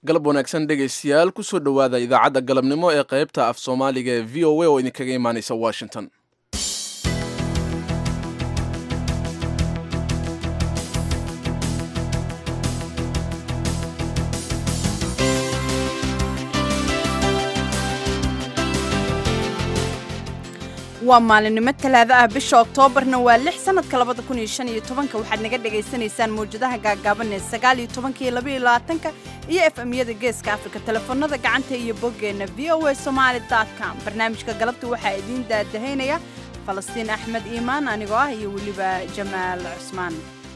galab wanaagsan dhegaystayaal kusoo dhowaada idaacadda galabnimo ee qaybta af soomaaliga ee v o a oo idinkaga imaanaysa washington waa maalinimo talaado ah bisha oktoobarna waa lix sanadka labada kun iyo shan iyo tobanka waxaad naga dhagaysanaysaan mawjadaha gaagaaban ee sagaal iyo tobanka iyo laba iyo labaatanka iyo efemyada geeska afrika telefoonada gacanta iyo boggeenna v o a somaali dot com barnaamijka galabta waxaa idiin daadahaynaya falastiin axmed iimaan anigoo ah iyo weliba jamaal cusmaan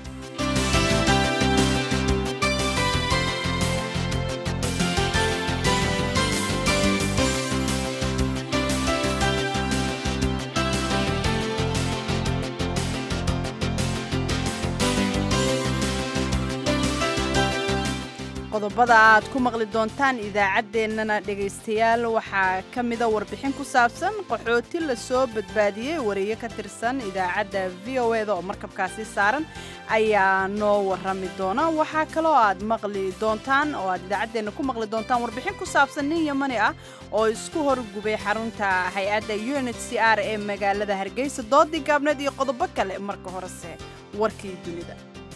qodobada aad ku maqli doontaan idaacaddeenana dhegaystayaal waxaa ka mida warbixin ku saabsan qaxooti la soo badbaadiyey wariye ka tirsan idaacadda v o eda oo markabkaasi saaran ayaa noo warrami doona waxaa kaloo aad maqli doontaan oo aad idaacaddeenna ku maqli doontaan warbixin ku saabsan nin yamani ah oo isku horgubay xarunta hay-adda u n h c r ee magaalada hargeysa doodii gaabneed iyo qodobo kale marka horese warkii dunida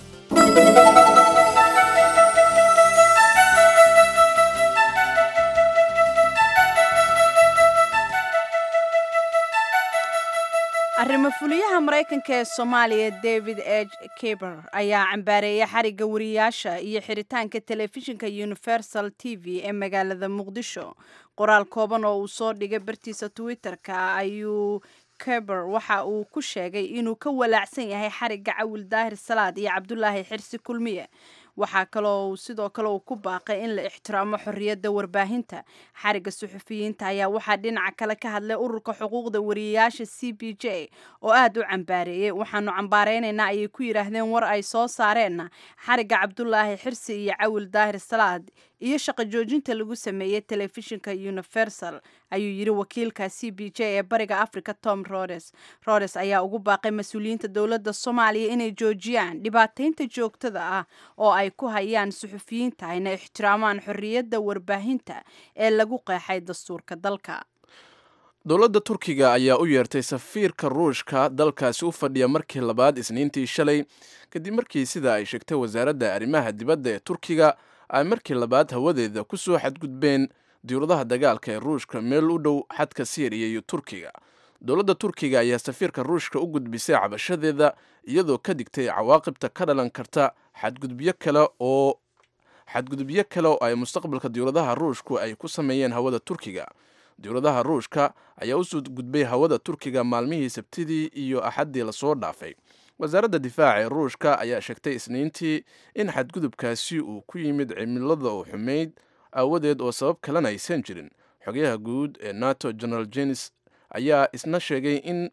arrimo fuliyaha maraykanka ee soomaaliya david h kaber ayaa cambaareeyay xarigga wariyaasha iyo xiritaanka telefishinka universal t v ee magaalada muqdisho qoraal kooban oo uu soo dhigay bartiisa twitter-ka ayuu kaber waxa uu ku sheegay inuu ka walaacsan yahay xarigga cawil daahir salaad iyo cabdulaahi xirsi kulmiye waxaa kaloo uu sidoo kale uu ku baaqay in la ixtiraamo xorriyadda warbaahinta xarigga suxufiyiinta ayaa waxaa dhinaca kale ka hadlay ururka xuquuqda wariyayaasha c b j oo aad u cambaareeyey waxaanu cambaareynaynaa ayay ku yidhaahdeen war ay soo saareenna xarigga cabdulaahi xirsi iyo cawil daahir salaad iyo shaqo joojinta lagu sameeyey telefishinka universal ayuu yidhi wakiilka c b j ee bariga africa tom rodes rodes ayaa ugu baaqay mas-uuliyiinta dowladda soomaaliya inay joojiyaan dhibaataynta joogtada ah oo ay ku hayaan suxufiyiinta ayna ixtiraamaan xorriyadda warbaahinta ee lagu qeexay dastuurka dalka dowladda turkiga ayaa u yeertay safiirka ruushka dalkaasi u fadhiya markii labaad isniintii shalay kadib markii sida ay sheegtay wasaaradda arrimaha dibadda ee turkiga ay markii labaad hawadeeda ku soo xadgudbeen diyuuradaha dagaalka ee ruushka meel u dhow xadka siiriya iyo turkiga dowladda turkiga ayaa safiirka ruushka u gudbisay cabashadeeda iyadoo ka digtay cawaaqibta ka dhalan karta xadgudubyo kale oo xadgudubyo kale oo ay mustaqbalka diyuuradaha ruushku ay ku sameeyeen hawada turkiga diyuuradaha ruushka ayaa usoo gudbay hawada turkiga maalmihii sabtidii iyo axaddii lasoo dhaafay wasaaradda difaaca ee ruushka ayaa sheegtay isniintii in xadgudubkaasi uu ku yimid cimilada oo xumayd aawadeed oo sabab kalena aysan jirin xogayaha guud ee nato general jenis ayaa isna sheegay in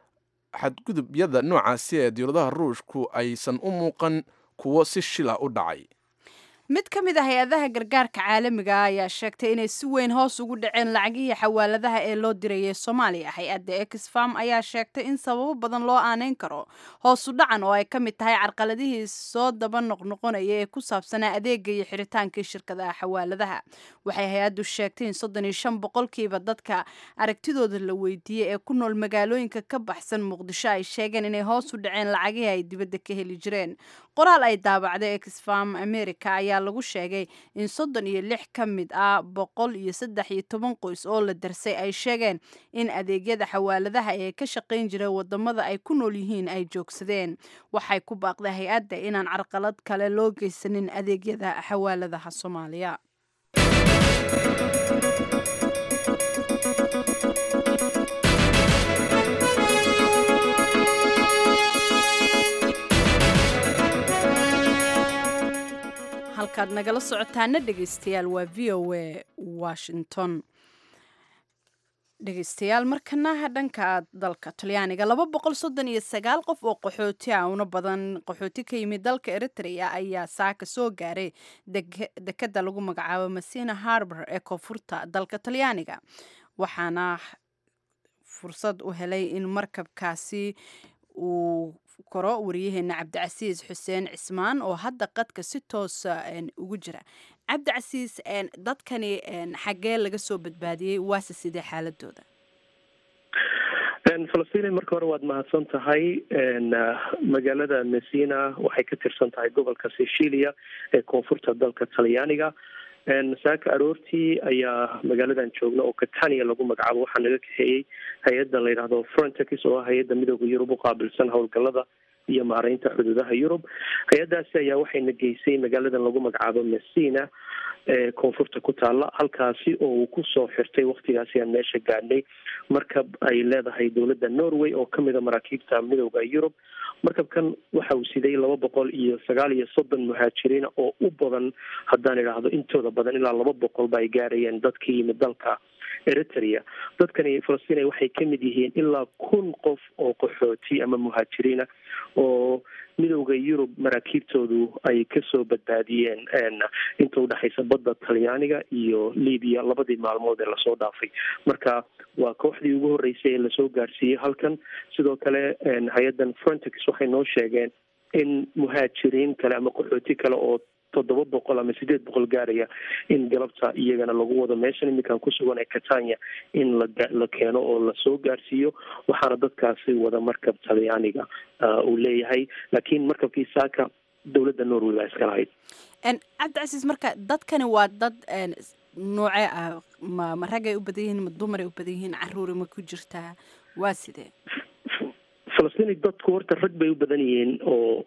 xadgudubyada noocaasi ee diyuuradaha ruushku aysan u muuqan kuwo si shila u dhacay mid ka mid ah hay-adaha gargaarka caalamiga ah ayaa sheegtay inay si weyn hoos ugu dhaceen lacagihii xawaaladaha ee loo dirayay soomaaliya hay-adda exfam ayaa sheegtay in sababo badan loo aaneyn karo hoosu dhacan oo ay ka mid tahay carqaladihii soo daba noqnoqonaya ee ku saabsanaa adeega iyo xiritaankii shirkadaha xawaaladaha waxay hay-addu sheegtay in soddon iyo shan boqolkiiba dadka aragtidooda la weydiiyey ee ku nool magaalooyinka ka baxsan muqdisho ay sheegeen inay hoos u dhaceen lacagihii ay dibadda ka heli jireen qoraal ay daabacday exfam america ayaa lagu sheegay in soddon iyo lix ka mid ah boqol iyo saddex iyo toban qoys oo la darsay ay sheegeen in adeegyada xawaaladaha ee ka shaqayn jira wadamada ay ku nool yihiin ay joogsadeen waxay ku baaqday hay-adda inaan carqalad kale loo geysanin adeegyada xawaaladaha soomaaliya halkaad nagala socotaana dhegaystayaal waa v o a washington dhegaystayaal markana dhanka dalka talyaaniga laba boqol soddon iyo sagaal qof oo qaxooti ah una badan qaxooti ka yimid dalka eritrea ayaa saaka soo gaaray dekeda lagu magacaabo masina harbor ee koonfurta dalka talyaaniga waxaana fursad u helay in markabkaasi uu koro wariyaheena cabdicasiis xuseen cismaan oo hadda qadka si toosa ugu jira cabdicasiis dadkani xaggee laga soo badbaadiyey waase sidee xaaladooda falastiin marka hore waad mahadsan tahay magaalada messina waxay ka tirsan tahay gobolka sicilia ee koonfurta dalka talyaaniga saaka aroortii ayaa magaaladan joogna oo catania lagu magacaabo waxaa naga kaxeeyey hay-adda la yidhahdo frontex oo ah hay-adda midooda yurub u qaabilsan howlgalada iyo maareynta xuduudaha yurub hay-addaasi ayaa waxayna geysay magaaladan lagu magacaabo messina ee koonfurta ku taala halkaasi oo uu kusoo xirtay waktigaasi aan meesha gaadhnay markab ay leedahay dowladda norway oo kamid a maraakiibta midooda yurub markabkan waxa uu siday laba boqol iyo sagaal iyo soddon muhaajiriina oo u badan haddaan idhaahdo intooda badan ilaa laba boqol ba ay gaarayeen dad ka yimid dalka eritrea dadkani falastiin waxay kamid yihiin ilaa kun qof oo qaxooti ama muhaajiriina oo midowda yurub maraakiibtoodu ay kasoo badbaadiyeen inta udhexaysa badda talyaaniga iyo libiya labadii maalmood ee lasoo dhaafay marka waa kooxdii ugu horeysay ee lasoo gaarsiiyey halkan sidoo kale hay-addan frontex waxay noo sheegeen in muhaajiriin kale ama qaxooti kale oo toddoba boqol ama sideed boqol gaaraya in galabta iyagana lagu wado meeshan iminkaan kusugan ee catania in la keeno oo lasoo gaarsiiyo waxaana dadkaasi wada markab talyaaniga uu leeyahay laakiin markabkii saaka dowladda norway baa iska lahayd cabdicasiis marka dadkani waa dad noocee ah ma ma ragay u badan yihiin ma dumaray u badan yihiin caruuri ma ku jirtaa waa sidee falastiin dadku horta rag bay u badan yihiin oo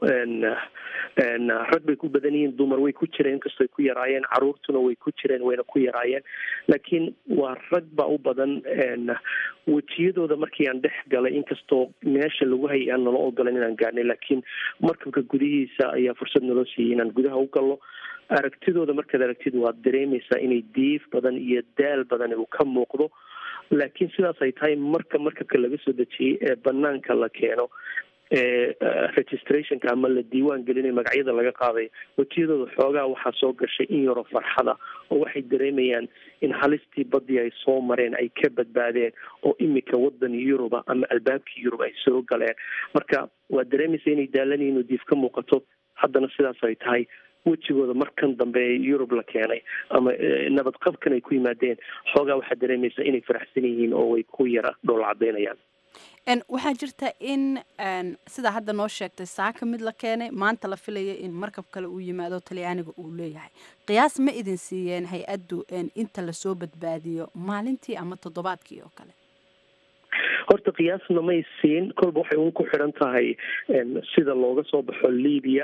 rag bay ku badan yihiin dumar way ku jireen inkastoo ay ku yaraayeen caruurtuna way ku jireen wayna ku yaraayeen laakiin waa rag baa u badan wejiyadooda markii aan dhex galay inkastoo meesha lagu hayay aan nala ogolan inaan gaarnay laakiin markabka gudihiisa ayaa fursad naloo siiyey inaan gudaha u gallo aragtidooda markaad aragtid waad dareemaysaa inay diif badan iyo daal badan uu ka muuqdo laakiin sidaas ay tahay marka markabka laga soo dejiyey ee banaanka la keeno ee registrationka ama la diiwaan gelinay magacyada laga qaaday wejiyadooda xoogaa waxaa soo gashay in yaroo farxada oo waxay dareemayaan in halistii badii ay soo mareen ay ka badbaadeen oo imika wadan yuruba ama albaabkii yurub ay soo galeen marka waad dareemaysa inay daalanyihin oo diif ka muuqato haddana sidaas ay tahay wejigooda markan dambe ee yurub la keenay ama nabadqabkan ay ku yimaadeen xoogaa waxaad dareemaysaa inay faraxsan yihiin oo way ku yara dhool cadaynayaan waxaa jirta in sidaa hadda noo sheegtay saaka mid la keenay maanta la filaya in markab kale uu yimaado talyaaniga uu leeyahay qiyaas ma idin siiyeen hay-addu inta lasoo badbaadiyo maalintii ama toddobaadkii oo kale horta qiyaasna may siin kolba waxay un ku xidhan tahay sida looga soo baxo libya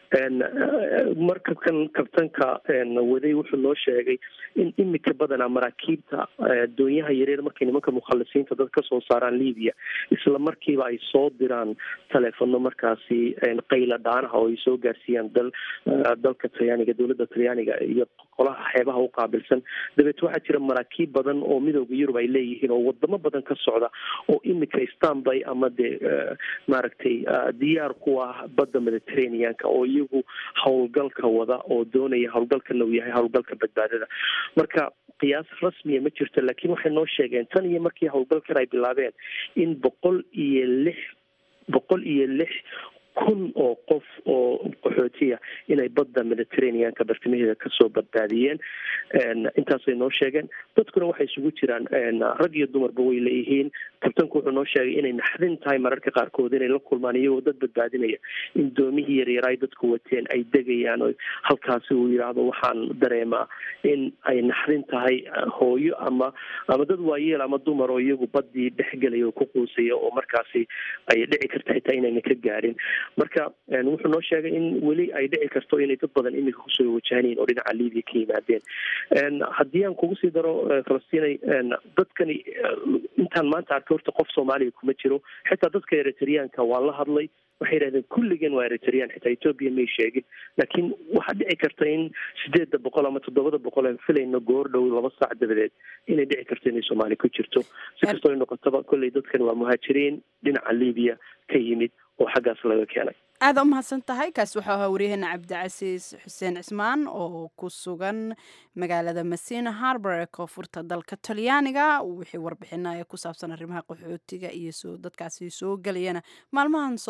markabkan kabtanka waday wuxuu noo sheegay in imika badanaa maraakiibta doonyaha yareer markay nimanka mukhalisiinta dad kasoo saaraan libya isla markiiba ay soo diraan taleefono markaasi qayla dhaanaha oo ay soo gaarsiiyaan dal dalka talyaaniga dowladda talyaaniga iyo qolaha xeebaha u qaabilsan dabeet waxaa jira maraakiib badan oo midooda yurub ay leeyihiin oo wadamo badan ka socda oo imika stanby ama dee maaragtay diyaar ku ah badda mediterraneanka oo iyagu howlgalka wada oo doonaya howlgalkana uu yahay howlgalka badbaadada marka qiyaas rasmiya ma jirto laakiin waxay noo sheegeen tan iyo markii howlgalkan ay bilaabeen in boqol iyo lix boqol iyo lix kun oo qof oo qaxootiya inay badda mediterraneanka bartamaheeda kasoo badbaadiyeen intaasay noo sheegeen dadkuna waxay isugu jiraan rag iyo dumarba way leeyihiin kabtanku wuxuu noo sheegay inay naxdin tahay mararka qaarkood inay la kulmaan iyagoo dad badbaadinaya in doomihii yaryar ay dadku wateen ay degayaan oo halkaasi uu yidhaahdo waxaan dareemaa in ay naxdin tahay hooyo ama ama dad waayeel ama dumar oo iyagu badii dhexgelaya oo ku quusaya oo markaasi ay dhici karta xitaa inayna ka gaarin marka wuxuu noo sheegay in weli ay dhici karto inay dad badan imika kusoo wajahanyihin oo dhinaca libya ka yimaadeen haddii aan kugu sii daro falastinay dadkani intaan maanta arkay horta qof soomaaliya kuma jiro xitaa dadka eritreanka waa la hadlay waxay yidhahdeen kulligeen waa eritrean xitaa ethoopia may sheegin laakiin waxaa dhici karta in sideedda boqol ama toddobada boqol aan filayno goor dhow laba saac dabadeed inay dhici karto inay soomaaliya ku jirto si kastoo ay noqotaba kolley dadkan waa muhaajiriin dhinaca libya ka yimid oo xaggaas laga keenay aada u mahadsan tahay kaas wuxuu ahaa waryaheena cabdicasiis xuseen cismaan oo ku sugan magaalada masina harbor ee koonfurta dalka talyaaniga wixii warbixinaya ku saabsan arrimaha qaxootiga iyo soo dadkaasi soo gelayana maalmahan soo socda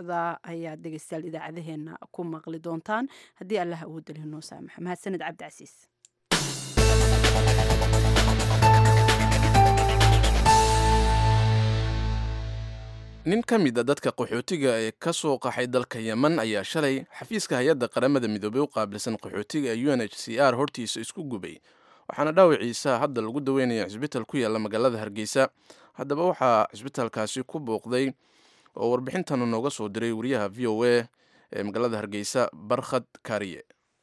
socda ayaad dhegeystayaal idaacadaheena ku maqli doontaan haddii allah awoodalihi noo saamaxo mahadsaned cabdicasiis nin ka mid a dadka qaxootiga ee ka soo qaxay dalka yemen ayaa shalay xafiiska hay-adda qaramada midoobey u qaabilsan qaxootiga ee u n h c r hortiisa isku gubay waxaana dhaawiciisa hadda lagu daweynaya cisbital ku yaalla magaalada hargeysa haddaba waxaa cisbitaalkaasi ku booqday oo warbixintan nooga soo diray wariyaha v o a ee magaalada hargeysa barkhad kaariye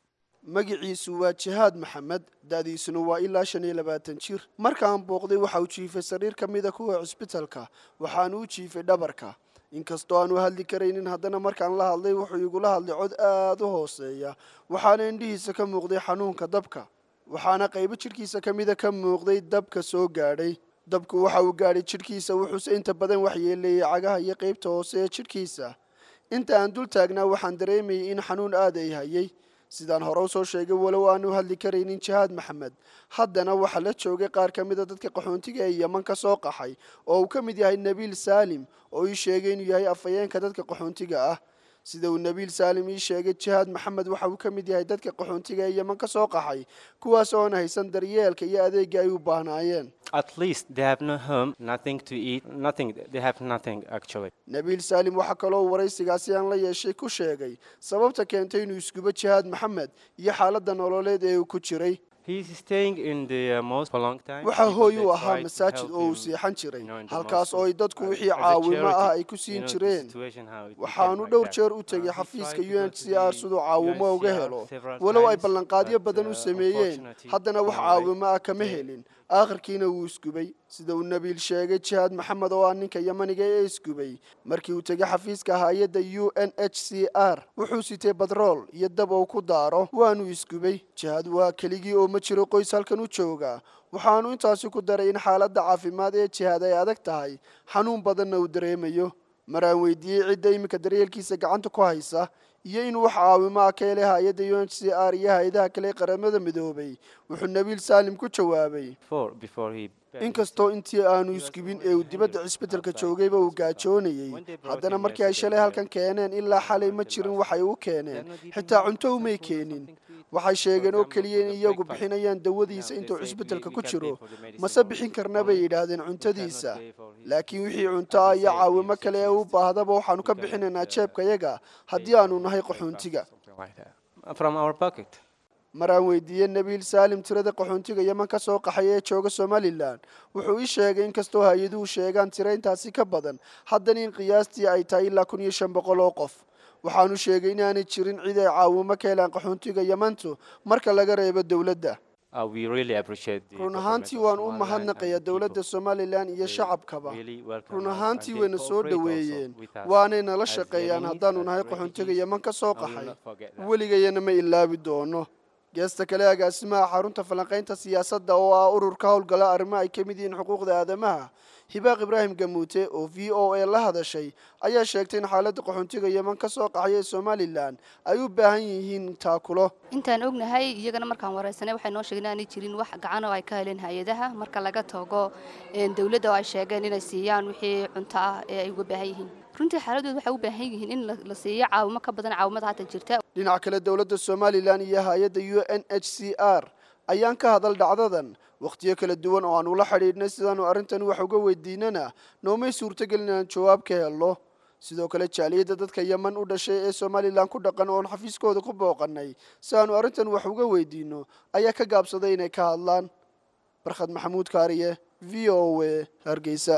magiciisu waa jihaad maxamed da'diisuna waa ilaa shan iyo labaatan jir markaan booqday waxa uu jiifay sariir ka mida kuwa cisbitalka waxaanu u jiifay dhabarka inkastoo aanu hadli karaynin haddana markaan la hadlay wuxuu igula hadlay cod aada u hooseeya waxaana indhihiisa ka muuqday xanuunka dabka waxaana qaybo jidhkiisa ka mida ka muuqday dabka soo gaadhay dabku waxa uu gaadhay jidhkiisa wuxuuse inta badan waxyeeleeyey cagaha iyo qaybta hoose ee jidhkiisa inta aan dul taagnaa waxaan dareemayay in xanuun aad ay hayay sidaan hore usoo sheegay walow aanu hadli karaynin jihaad maxamed haddana waxaa la joogay qaar ka mida dadka qaxoontiga ee yeman ka soo qaxay oo uu ka mid yahay nabiil saalim oo ii sheegay inuu yahay afhayeenka dadka qaxoontiga ah sida uu nabiil saalim ii sheegay jihaad maxamed waxa uu ka mid yahay dadka qaxoontiga ee yeman ka soo qaxay kuwaas oon haysan daryeelka iyo adeegga ay u baahnaayeen At least they have no home, nothing to eat, nothing. They have nothing actually. nabiil saalim waxaa kaloo waraysigaasi aan la yeeshay ku sheegay sababta keentay inuu iskubo jihaad maxamed iyo xaaladda nololeed ee uu ku jiray He is staying in the uh, mosque for a long time. waxaa People, hooy they u ahaa try to masaajid help oo uu him, seexan jiray you know, in the halkaas mosque. oo ay dadku Uh, wixii as a caawimo ah charity, ay ku you siin know, the jireen situation how it became waxaanu like dhowr that. jeer u Uh, tegay he xafiiska tried to u go n to c r the siduu caawimo uga UNHCR helo several walow ay times, ballanqaadyo but, badan u uh, sameeyeen unfortunately, haddana wax no way. caawimo ah kama They- helin aakhirkiina wuu isgubay sida uu nabiil sheegay jihaad maxamed oo ah ninka yamaniga ee isgubay markii uu tegay xafiiska hay-adda u n h c r wuxuu sitay batrool iyo dab ou ku daaro waanu isgubay jihaad waa keligii oo ma jiro qoys halkan u jooga waxaanu intaasi ku daray in xaaladda caafimaad ee jihaad ay adag tahay xanuun badanna uu dareemayo maraan weydiiyey cidda iminka daryeelkiisa gacanta ku haysa iyo inuu wax caawimo ah ka helay hay-adda u n h c r iyo hay-adaha kale ee qaramada midoobay wuxuu nabiil saalim ku jawaabay Before, before he. inkastoo intii aanu isgubin ee uu dibadda cisbitalka joogayba uu gaajoonayey haddana markii ay shalay halkan keeneen ilaa xalay ma jirin waxay u keeneen xitaa cunto umay keenin waxay sheegeen oo keliya in iyagu bixinayaan dawadiisa intuu cisbitalka ku jiro mase bixin karna bay yidhaahdeen cuntadiisa laakiin wixii cunto ah iyo caawimo kale ee u baahdaba waxaanu ka bixinaynaa jeebkayaga haddii aanu nahay qaxoontiga Something like that. From our pocket. maraan weydiiyey nabiil saalim tirada qaxoontiga yeman ka soo qaxay ee jooga somalilan wuxuu ii sheegay inkastoo hay-aduhu sheegaan tiro intaasi ka badan haddana in qiyaastii ay tahay ilaa kun iyo shan boqol oo qof waxaanu sheegay inaanay jirin cid ay caawimo ka helaan qaxoontiga yemantu marka laga reebo dowladda Uh, we really appreciate the run government ahaantii of waan u Somaliland mahadnaqayaa and the dowladda people. somalilan iyo They shacabkaba really welcome run us and ahaantii they wayna soo cooperate also dhoweeyeen with us waanay nala as shaqeeyaan Yemenis, haddaanu as nahay qaxoontiga refugees. yeman ka soo I will qaxay not forget that. weligayana ma ilaabi doono geesta kale agaasimaha xarunta falanqaynta siyaasadda oo ah ururka howlgala arrimo ay ka mid yihiin xuquuqda aadamaha hibaaq ibraahim gamuute oo v o a la hadashay ayaa sheegtay in xaaladda qaxoontiga yeman ka soo qaxay ee somalilan ay u baahan yihiin taakulo intaan ognahay iyagana markaan wareysanay waxay noo sheegeen inaanay jirin wax gacan oo ay ka heleen hay-adaha marka laga tago een, dowladda oo ay sheegeen inay siiyaan wixii cunto ah ee ay uga baahan yihiin runtii xaaladooda waxay u baahan yihiin in la- la siiyo caawimo ka badan caawimada haatan jirta dhinaca kale dowladda somalilan iyo hay-adda u n h c r ayaan ka hadal dhacdadan wakhtiyo kala duwan oo aan ula xidhiidhnay sidaanu arrintan wax uga weydiinana noomay suurtogelin inaan jawaab ka helno sidoo kale jaaliyadda dadka yeman u dhashay ee somalilan ku dhaqan oon xafiiskooda ku booqannay si aanu arrintan wax uga weydiinno ayaa ka gaabsaday inay ka hadlaan barkhad maxamuud kaariye v o a hargeysa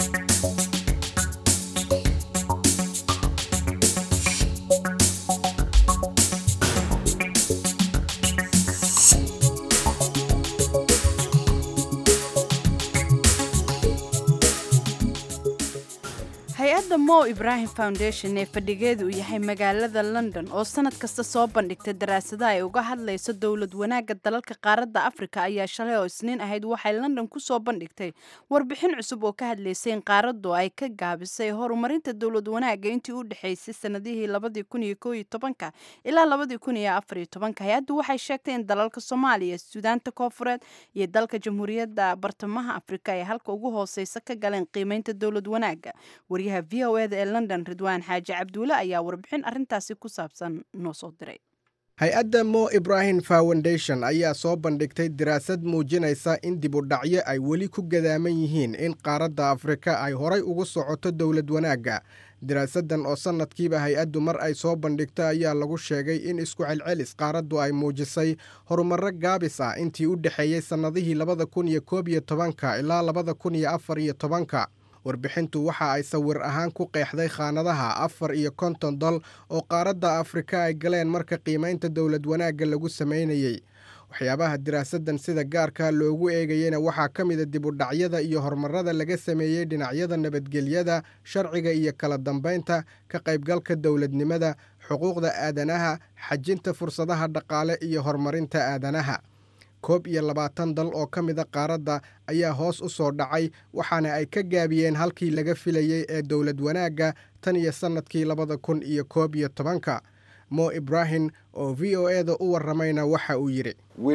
hay-adda mo ibrahim foundation ee fadhigeedu uu yahay magaalada london oo sanad kasta soo bandhigta daraasadaha ay uga hadlayso dowlad wanaagga dalalka qaaradda afrika ayaa shalay oo isniin ahayd waxay london ku soo bandhigtay warbixin cusub oo ka hadlaysay in qaaraddu ay ka gaabisay horumarinta dowlad wanaagga intii u dhexaysay sanadihii labadii kun iyo koo iyo tobanka ilaa labadii kun iyo afar iyo tobanka hay-addu waxay sheegtay in dalalka soomaaliya suudaanta koofureed iyo dalka jamhuuriyadda bartamaha afrika ay halka ugu hooseysa ka galeen qiimeynta dowlad wanaagga wariyaha v v o eda ee london ridwaan xaaji cabduule ayaa warbixin arrintaasi ku saabsan noo soo diray hay-adda mo ibrahim foundation ayaa soo bandhigtay daraasad muujinaysa in dib u dhacyo ay weli ku gadaaman yihiin in qaaradda afrika ay horay ugu socoto dowlad wanaagga daraasaddan oo sannadkiiba hay-addu mar ay soo bandhigto ayaa lagu sheegay in isku celcelis qaaraddu ay muujisay horumarro gaabis ah intii u dhexeeyey sannadihii labada kun iyo koob iyo tobanka ilaa labada kun iyo afar iyo tobanka warbixintu waxa ay sawir ahaan ku qeexday khaanadaha afar iyo konton dal oo qaaradda afrika ay galeen marka qiimaynta dowlad wanaagga lagu samaynayey waxyaabaha diraasaddan sida gaarka loogu eegayena waxaa ka mida dib u dhacyada iyo horumarada laga sameeyey dhinacyada nabadgelyada sharciga iyo kala dambaynta ka qaybgalka dowladnimada xuquuqda aadanaha xajinta fursadaha dhaqaale iyo horumarinta aadanaha koob iyo labaatan dal oo ka mida qaaradda ayaa hoos u soo dhacay waxaana ay ka gaabiyeen halkii laga filayey ee dowlad wanaagga tan iyo sannadkii labada kun iyo koob iyo tobanka mo ibrahim oo v o e da u warramayna waxa uu yidhi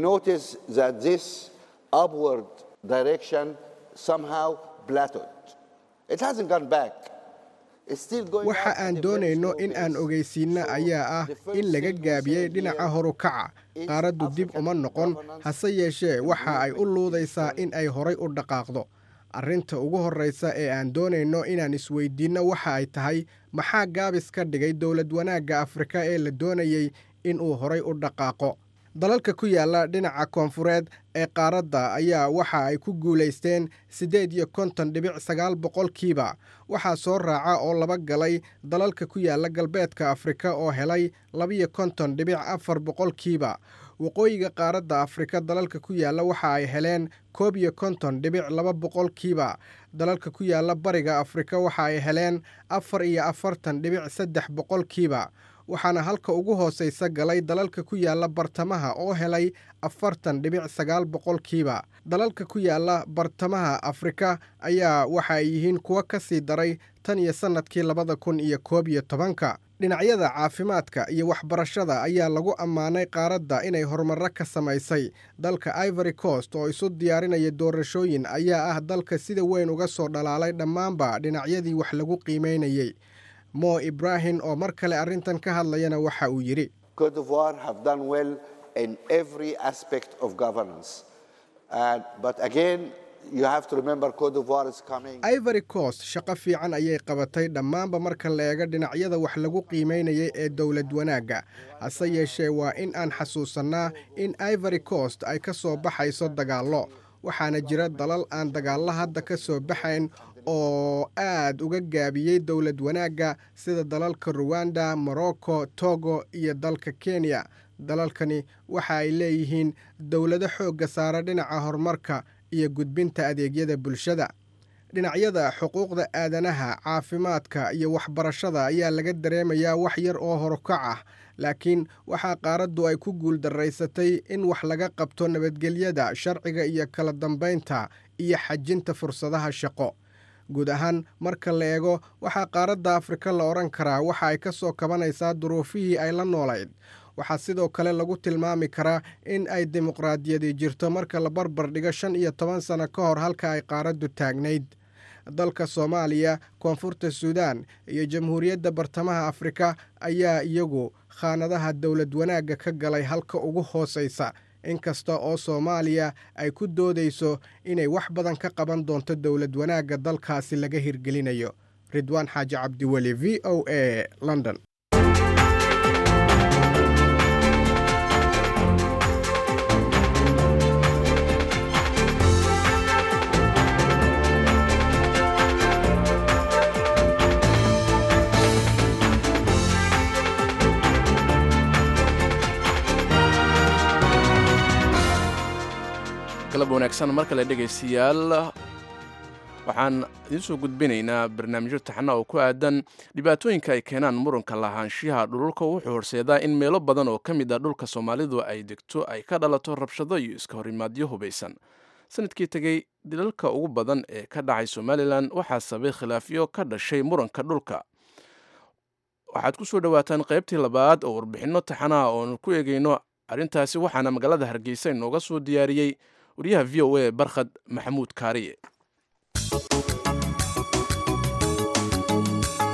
waxa aan doonayno in aan ogeysiinno ayaa ah in laga gaabiyey dhinaca horukaca qaaraddu dib uma noqon hase yeeshee waxa ay u luudaysaa in ay horay u dhaqaaqdo arrinta ugu horraysa ee aan doonayno inaan isweydiinno waxa ay tahay maxaa gaabis ka dhigay dowlad wanaagga afrika ee la doonayey in uu horay u dhaqaaqo dalalka ku yaalla dhinaca koonfureed ee qaaradda ayaa waxa ay ku guulaysteen siddeed iyo konton dhibic sagaal boqolkiiba waxaa soo raaca oo laba galay dalalka ku yaalla galbeedka afrika oo helay labiyo konton dhibic afar boqolkiiba waqooyiga qaaradda afrika dalalka ku yaalla waxa ay heleen koob iyo konton dhibic laba boqolkiiba dalalka ku yaalla bariga afrika waxa ay heleen afar iyo afartan dhibic saddex boqolkiiba waxaana halka ugu hoosaysa galay dalalka ku yaalla bartamaha oo helay afartan dhibic sagaal boqolkiiba dalalka ku yaalla bartamaha afrika ayaa waxa ay yihiin kuwo ka sii daray tan iyo sannadkii labada kun iyo koob iyo tobanka dhinacyada caafimaadka iyo waxbarashada ayaa lagu ammaanay qaaradda inay horumarro ka samaysay dalka ivory coast oo isu diyaarinaya doorashooyin ayaa ah dalka sida weyn uga soo dhalaalay dhammaanba dhinacyadii wax lagu qiimaynayey mo ibrahim oo mar kale arrintan ka hadlayana waxa uu yidhi ivory coast shaqo fiican ayay qabatay dhammaanba marka la eego dhinacyada wax lagu qiimaynayay ee dowlad wanaagga hase yeeshee waa in aan xasuusannaa in ivory coast ay ka soo baxayso dagaallo waxaana jira dalal aan dagaallo hadda ka soo baxayn oo aad uga gaabiyey dowlad wanaagga sida dalalka ruwanda morocco togo iyo dalka kenya dalalkani waxa ay leeyihiin dowlado xoogga saara dhinaca horumarka iyo gudbinta adeegyada bulshada dhinacyada xuquuqda aadanaha caafimaadka iyo waxbarashada ayaa laga dareemayaa wax yar oo horukac ah laakiin waxaa qaaraddu ay ku guuldaraysatay in wax laga qabto nabadgelyada sharciga iyo kala dambaynta iyo xajinta fursadaha shaqo guud ahaan marka la eego waxaa qaaradda afrika la odhan karaa waxa ay ka soo kabanaysaa duruufihii ay la noolayd waxaa sidoo kale lagu tilmaami karaa in ay dimuqraadiyadi jirto marka la barbar dhigo shan iyo toban sano ka hor halka ay qaaraddu taagnayd dalka soomaaliya koonfurta suudaan iyo jamhuuriyadda bartamaha afrika ayaa iyagu khaanadaha dowlad wanaagga ka galay halka ugu hoosaysa inkasta oo soomaaliya ay ku doodayso inay wax badan ka qaban doonto dowlad wanaagga dalkaasi laga hirgelinayo ridwaan xaaji cabdiweli v o a london galab wanaagsan mar kale dhegaystayaal waxaan idiin soo gudbinaynaa barnaamijyo taxana oo ku aadan dhibaatooyinka ay keenaan muranka lahaanshiyaha dhululka wuxuu horseedaa in meelo badan oo ka mid ah dhulka soomaalidu ay degto ay ka dhalato rabshado iyo iska horimaadyo hubaysan sanadkii tegey dilalka ugu badan ee ka dhacay somalilan waxaa sabay khilaafyo ka dhashay muranka dhulka waxaad ku soo dhowaataan qaybtii labaad oo warbixinno taxanaha oonu ku eegayno arrintaasi waxaana magaalada hargeysa inooga soo diyaariyey wariyaha v o a barkhad maxamuud kaariye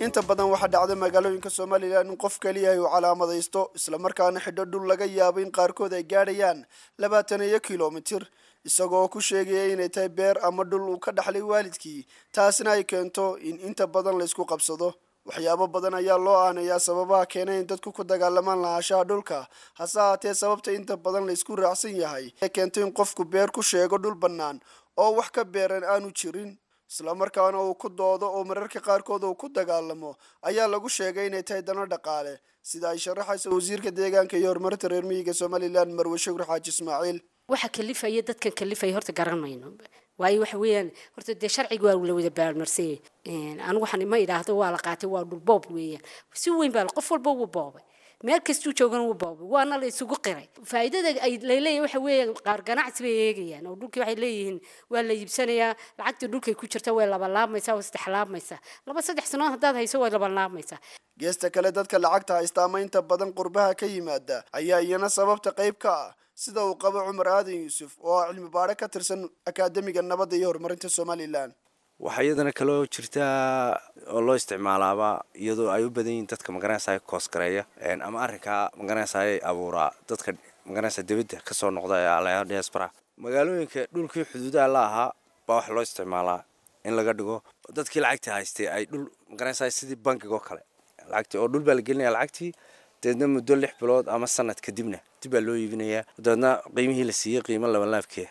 inta badan waxaa dhacda magaalooyinka somalilan in qof keliyahay uu calaamadaysto islamarkaana xidho dhul laga yaabo in qaarkood ay gaadhayaan labaatan iyo kilomitir isagoo ku sheegaya inay tahay beer ama dhul uu ka dhaxlay waalidkii taasna ay keento in inta badan laysku qabsado waxyaabo badan ayaa loo aanayaa sababaha keenay in dadku ku dagaalamaan lahaanshaha dhulka hase haatee sababta inta badan laysku raacsan yahay ee keentay in qofku beer ku sheego dhul bannaan oo wax ka beeran aanu jirin islamarkaana uu ku doodo oo mararka qaarkood uu ku dagaalamo ayaa lagu sheegay inay tahay dano dhaqaale sida ay sharaxaysa wasiirka deegaanka iyo horumarinta reer miyiga somalilan marwe shukur xaaji ismaaciil waxa kalifaya dadkan kalifaya horta garan mayno waayo waxa weeyaan horta dee sharciga waa la wada baarmarsay anigu waxaan ma idhaahdo waa la qaatay waa dhul boob weeyaan si weyn baa qof walba wuu boobay meel kastuu joogana wuu boobay waana la isugu qiray faa'iidada ay leeyahay waxa weeyaan qaar ganacsi bay eegayaan oo dhulkii waxay leeyihiin waa la iibsanayaa lacagtii dhulkay ku jirta way laba laabmaysaa waa saddex laabmaysaa laba saddex sanood haddaad hayso way laba laabmaysaa geesta kale dadka lacagta haysta ama inta badan qurbaha ka yimaada ayaa iyana sababta qayb ka ah sida uu qabo cumar aadan yuusuf oo ah cilmi baadho ka tirsan akaademiga nabadda iyo horumarinta somalilan waxaa iyadana kaloo jirtaa oo loo isticmaalaaba iyadoo ay u badan yihiin dadka magaranaysa koosgareeya ama arrinkaa magaranaysa abuuraa dadka magaranaysa dibadda kasoo noqda ee alaya diaspora magaalooyinka dhulkii xuduudaha la ahaa baa waxa loo isticmaalaa in laga dhigo dadkii lacagtii haystay ay dhul magaranaysa sidii bankiga oo kale lacagtii oo dhul baa la gelinaya lacagtii dabeedna muddo lix bilood ama sanad kadibna dib baa loo iibinayaa dabeedna qiimihii la siiyey qiimo labalaabkeeda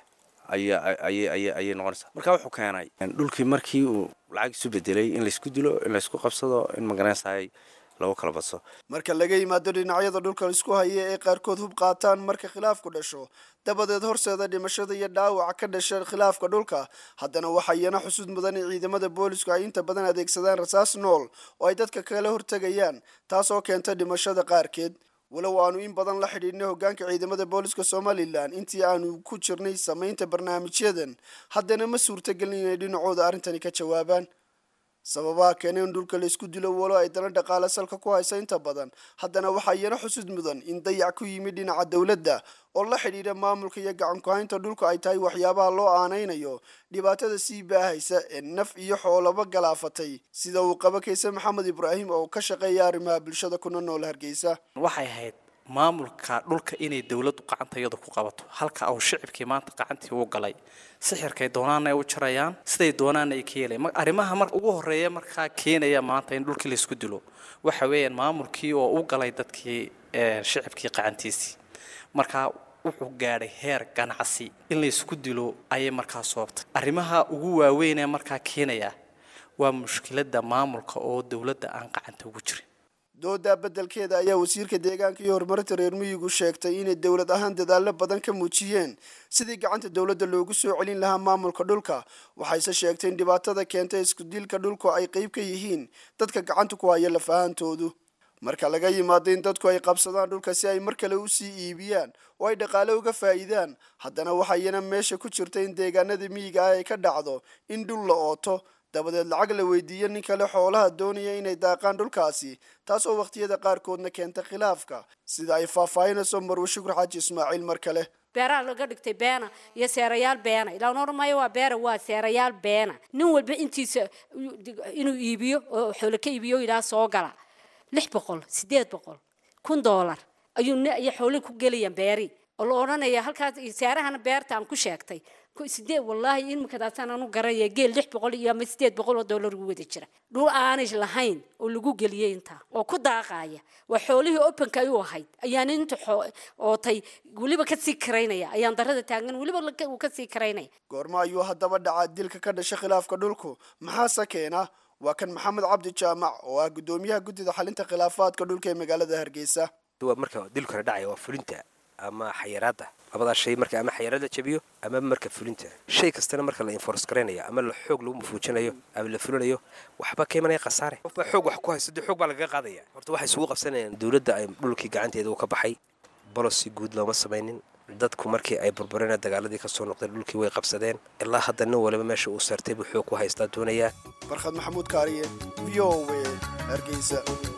ayay noqonaysaa marka wuxuu keenay dhulkii markii uu lacag isu bedelay in laysku dilo in laysku qabsado in magaranaysaay lagu kala badso marka laga yimaado dhinacyada dhulka laisku haya ee qaarkood hub qaataan marka khilaafku dhasho dabadeed horseeda dhimashada iyo dhaawaca ka dhasha khilaafka dhulka haddana waxaa iyana xusud mudan in ciidamada boolisku ay inta badan adeegsadaan rasaas nool oo ay dadka kala hortegayaan taasoo keenta dhimashada qaarkeed walow aanu in badan la xidhiidhnay hoggaanka ciidamada booliska somalilan intii aanu ku jirnay samaynta barnaamijyadan haddana ma suurtagelin inay dhinacooda arrintani ka jawaabaan sababaha keena in dhulka laysku dilo walo ay dana dhaqaale salka ku haysa inta badan haddana waxaa iyana xusud mudan in dayac ku yimid dhinaca dowladda oo la xidhiidha maamulka iyo gacan ku-haynta dhulka ay tahay waxyaabaha loo aanaynayo dhibaatada sii baahaysa ee naf iyo xoolaba galaafatay sida uu qabo kayse maxamed ibraahim oo ka shaqeeya arrimaha bulshada kuna nool hargeysa waxay ahayd maamulka dhulka inay dowladdu gacanta iyadu ku qabato halka uu shicibkii maanta gacantii u galay sixirkay doonaana ay u jarayaan siday doonaana ay ka yeelayan arrimaha mar ugu horreeya markaa keenaya maanta in dhulkii laysku dilo waxa weeyaan maamulkii oo u galay dadkii shicibkii gacantiisii markaa wuxuu gaadhay heer ganacsi in laysku dilo ayay markaa soobtay arrimaha ugu waaweyn ee markaa keenaya waa mushkiladda maamulka oo dowladda aan gacanta ugu jirin doodaa beddelkeeda ayaa wasiirka deegaanka iyo horumarinta reer miyigu sheegtay inay dowlad ahaan dadaallo badan ka muujiyeen sidii gacanta dowladda loogu soo celin lahaa maamulka dhulka waxayse sheegtay in dhibaatada keentay iskudilka dhulku ay qayb ka yihiin dadka gacanta ku haya lafahantoodu marka laga yimaado in dadku ay qabsadaan dhulka si ay mar kale usii iibiyaan oo ay dhaqaale uga faa'iidaan haddana waxaa iyana meesha ku jirta in deegaanada miyiga ah ay ka dhacdo in dhul la ooto dabadeed lacag la weydiiyo nin kale xoolaha doonaya inay daaqaan dhulkaasi taasoo wakhtiyada qaarkoodna keenta khilaafka sida ay faahfaahinayso marwe shukur xaaji ismaaciil mar kale beeraha laga dhigtay beena iyo seerayaal beena ilaan oran maayo waa beera waa seerayaal beena nin walba intiisa inuu iibiyo oo xoolo ka iibiyo yidhaha soo gala lix boqol siddeed boqol kun doolar ayuu ay xoolo ku gelayaan beeri oo la odhanaya halkaas seerahana beerta aan ku sheegtay sideed wallaahi imikadaasaan anu garaya geel lix boqol iyo ama sideed boqol oo doolar ugu wada jira dhul aanay lahayn oo lagu geliyey intaa oo ku daaqaya waa xoolihii openka ay u ahayd ayaan inta ootay weliba kasii karaynaya ayaan darada taagan weliba uu kasii karaynaya goormo ayuu haddaba dhacaa dilka ka dhasha khilaafka dhulku maxaase keena waa kan maxamed cabdi jaamac oo ah guddoomiyaha guddida xalinta khilaafaadka dhulka ee magaalada hargeysa marka dilkana dhacaya waa fulinta ama xayiraada labadaa shay marka ama xayiraad la jabiyo ama marka fulinta shay kastana marka la enforce garaynayo ama la xoog lagu mafuujinayo ama la fulinayo waxba ka imanaya khasaare qof baa xoog wax ku haysta dee xoog baa lagaga qaadaya horta waxay isugu qabsanayaan dowladda ay dhulkii gacanteeda uu ka baxay bolosi guud looma samaynin dadku markii ay burbureen dagaaladii kasoo noqdeen dhulkii way qabsadeen ilaa hadda nin waliba meesha uu saartay buu xoog ku haystaa doonayaa farkhad maxamuud kaariye v o w hargeysa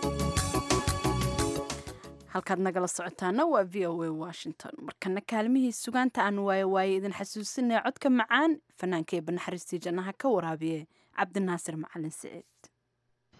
halkaad nagala socotaana waa v o a washington markana kaalmihii sugaanta aan waayo waaye idin xasuusinaya codka macaan fanaanka ee banaxariistii jannaha ka waraabiye cabdinaasir macalin siciid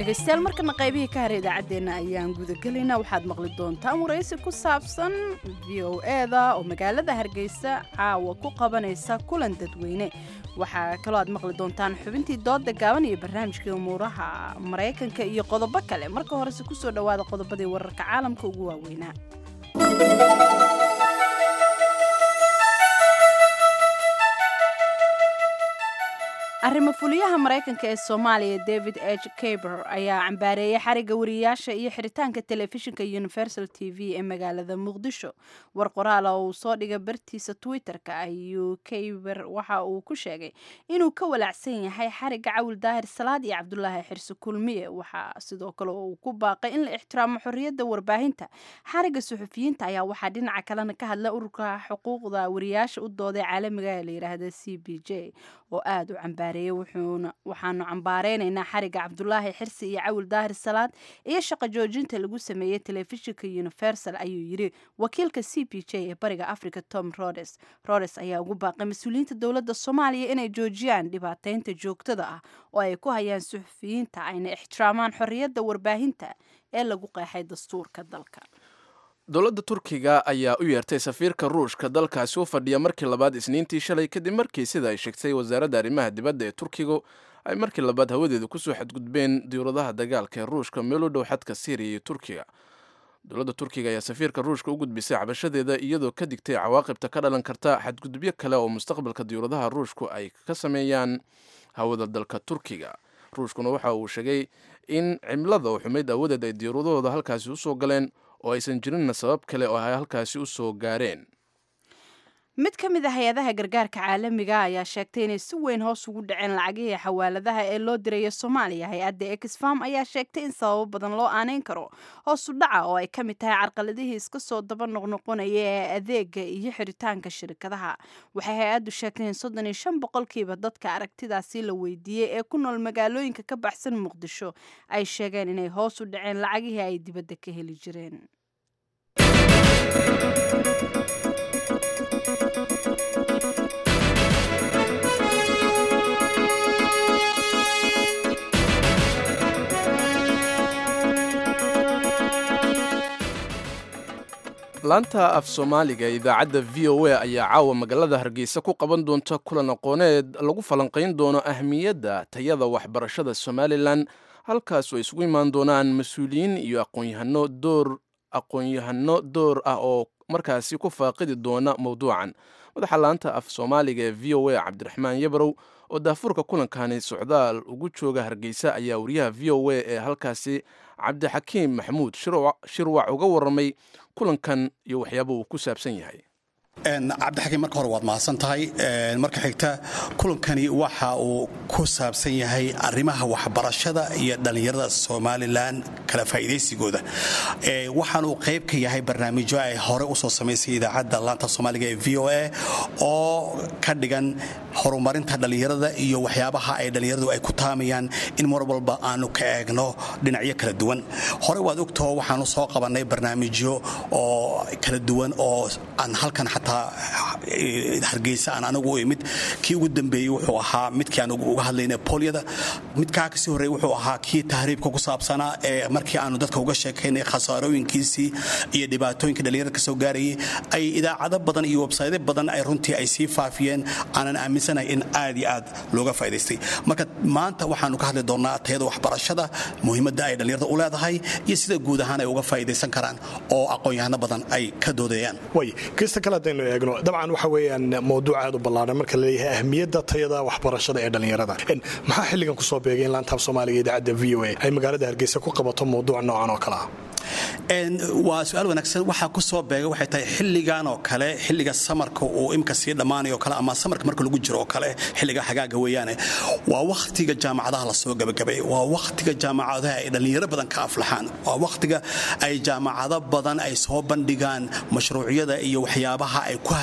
dhegaystayaal markana qaybihii ka hara idaacaddeenna ayaan gudagelaynaa waxaad maqli doontaan waraysi ku saabsan v o eda oo magaalada hargeysa caawa ku qabanaysa kulan dadweyne waxaa kaloo aad maqli doontaan xubintii dooda gaaban iyo barnaamijkii umuuraha maraykanka iyo qodobo kale marka horese kusoo dhowaada qodobadii wararka caalamka ugu waaweynaa arrimo fuliyaha maraykanka ee soomaaliya david h kaber ayaa cambaareeyay xariga wariyaasha iyo xiritaanka telefishinka universal t v ee magaalada muqdisho war qoraal oo uu soo dhigay bartiisa twitter-ka ayuu kaber waxa uu ku sheegay inuu ka walaacsan yahay xariga cawil daahir salaad iyo cabdulaahi xirse kulmiye waxaa sidoo kale uu ku baaqay in la ixtiraamo xorriyadda warbaahinta xariga suxufiyiinta ayaa waxaa dhinaca kalena ka hadla ururka xuquuqda wariyaasha u dooday caalamiga ee la yidhaahda c b j oo aada u cambaareeyay waxaanu cambaareynayna xariga cabdulaahi xirsi iyo cawil daahir salaad iyo shaqo joojinta lagu sameeyey telefishinka universal ayuu yiri wakiilka c b j ee bariga africa tom rodes rodes ayaa ugu baaqay mas-uuliyiinta dowladda soomaaliya inay joojiyaan dhibaateynta joogtada ah oo ay ku hayaan suxufiyiinta ayna ixtiraamaan xorriyadda warbaahinta ee lagu qeexay dastuurka dalka dowladda turkiga ayaa u yeertay safiirka ruushka dalkaasi u fadhiya markii labaad isniintii shalay kadib markii sida ay sheegtay wasaaradda arrimaha dibadda ee turkigu ay markii labaad hawadeeda kusoo xadgudbeen diyauradaha dagaalka ee ruushka meel u dhow xadka syriya iyo turkiga dowladda turkiga ayaa safiirka ruushka u gudbisay cabashadeeda iyadoo ka digtay cawaaqibta ka dhalan karta xadgudubyo kale oo mustaqbalka diyuuradaha ruushku ay ka sameeyaan hawada dalka turkiga ruushkuna waxa uu sheegay in cimilada oo xumayd awadeed ay diyuuradahooda halkaasi usoo galeen oo aysan jirinna sabab kale oo ay halkaasi u soo gaareen mid ka mid a hay-adaha gargaarka caalamiga ayaa sheegtay inay si weyn hoos ugu dhaceen lacagihii xawaaladaha ee loo diraya soomaaliya hay-adda exfam ayaa sheegtay in sababo badan loo aaneyn karo hoosu dhaca oo ay ka mid tahay carqaladihii iska soo daba noqnoqonaya ee adeega iyo xiritaanka shirkadaha waxay hay-addu sheegtay in soddon iyo shan boqolkiiba dadka aragtidaasi la weydiiyey ee ku nool magaalooyinka ka baxsan muqdisho ay sheegeen inay hoos u dhaceen lacagihii ay dibadda ka heli jireen laanta af soomaaliga ee idaacadda v o a ayaa caawa magaalada hargeysa ku qaban doonta kulan aqooneed lagu falanqayn doono ahmiyadda tayada waxbarashada somalilan halkaas oo ay isugu imaan doonaan mas-uuliyiin iyo aqoonyahano door aqoon-yahano door ah oo markaasi ku faaqidi doona mowduucan madaxa laanta af soomaaliga ee v o a cabdiraxmaan yabrow oo daafurka kulankani socdaal ugu jooga hargeysa ayaa wariyaha v o a ee halkaasi cabdixakiim maxamuud shirwac uga warramay kulankan iyo waxyaaba uu ku saabsan yahay cabdixakiim marka hore waad mahadsan tahay marka xigta kulankani waxa uu ku saabsan yahay arrimaha waxbarashada iyo dhallinyarada somalilan kala faa'iidaysigooda waxaanuu qayb ka yahay barnaamijyo ay hore usoo samaysay idaacadda laanta soomaaliga ee v o a oo ka dhigan horumarinta dhallinyarada iyo waxyaabaha ay dhallinyaradu ay ku taamayaan in mar walba aanu ka eegno dhinacyo kala duwan hore waad ogtoo waxaanu soo qabannay barnaamijyo oo kala duwan oo aan halkan xataa hargeysa aan anigu u imid kii ugu dambeeyey wuxuu ahaa midkii aan uga hadlayna boolyada midkaa kasii horreey wuxuu ahaa kii tahriibka ku saabsanaa ee markii aanu dadka uga sheekaynay khasaarooyinkiisii iyo dhibaatooyinka dhallinyarada kasoo gaarayay ay idaacado badan iyo websaytyo badan ay runtii ay sii faafiyeen aanan aaminsanahay in aad iyo aad looga faa'idaystay marka maanta waxaanu ka hadli doonnaa tayada waxbarashada muhiimadda ay dhallinyarada u leedahay iyo sida guud ahaan ay uga faa'idaysan karaan oo aqoon-yahano badan ay ka doodayaan hadaynu eegno dabcan waxa weeyaan mawduuc aad u ballaaran marka laleeyahay ahmiyadda tayada waxbarashada ee dhallinyarada maxaa xilligan kusoo beegay in laantaaf soomaaliga idaacadda v o a ay magaalada hargeysa ku qabato mawduuc noocan oo kale ah waa su-aal wanaagsan waxaa ku soo beegay waxay tahay xilligan oo kale xilliga samarka uu imka sii dhammaanayo kale ama samarka marka lagu jiro oo kale xilliga xagaaga weeyaane waa wakhtiga jaamacadaha lasoo gabagabay waa wakhtiga jaamacadaha ay dhallinyaro badan ka aflaxaan waa wakhtiga ay jaamacado badan ay soo bandhigaan mashruucyada iyo waxyaabaha ay ku haminayaan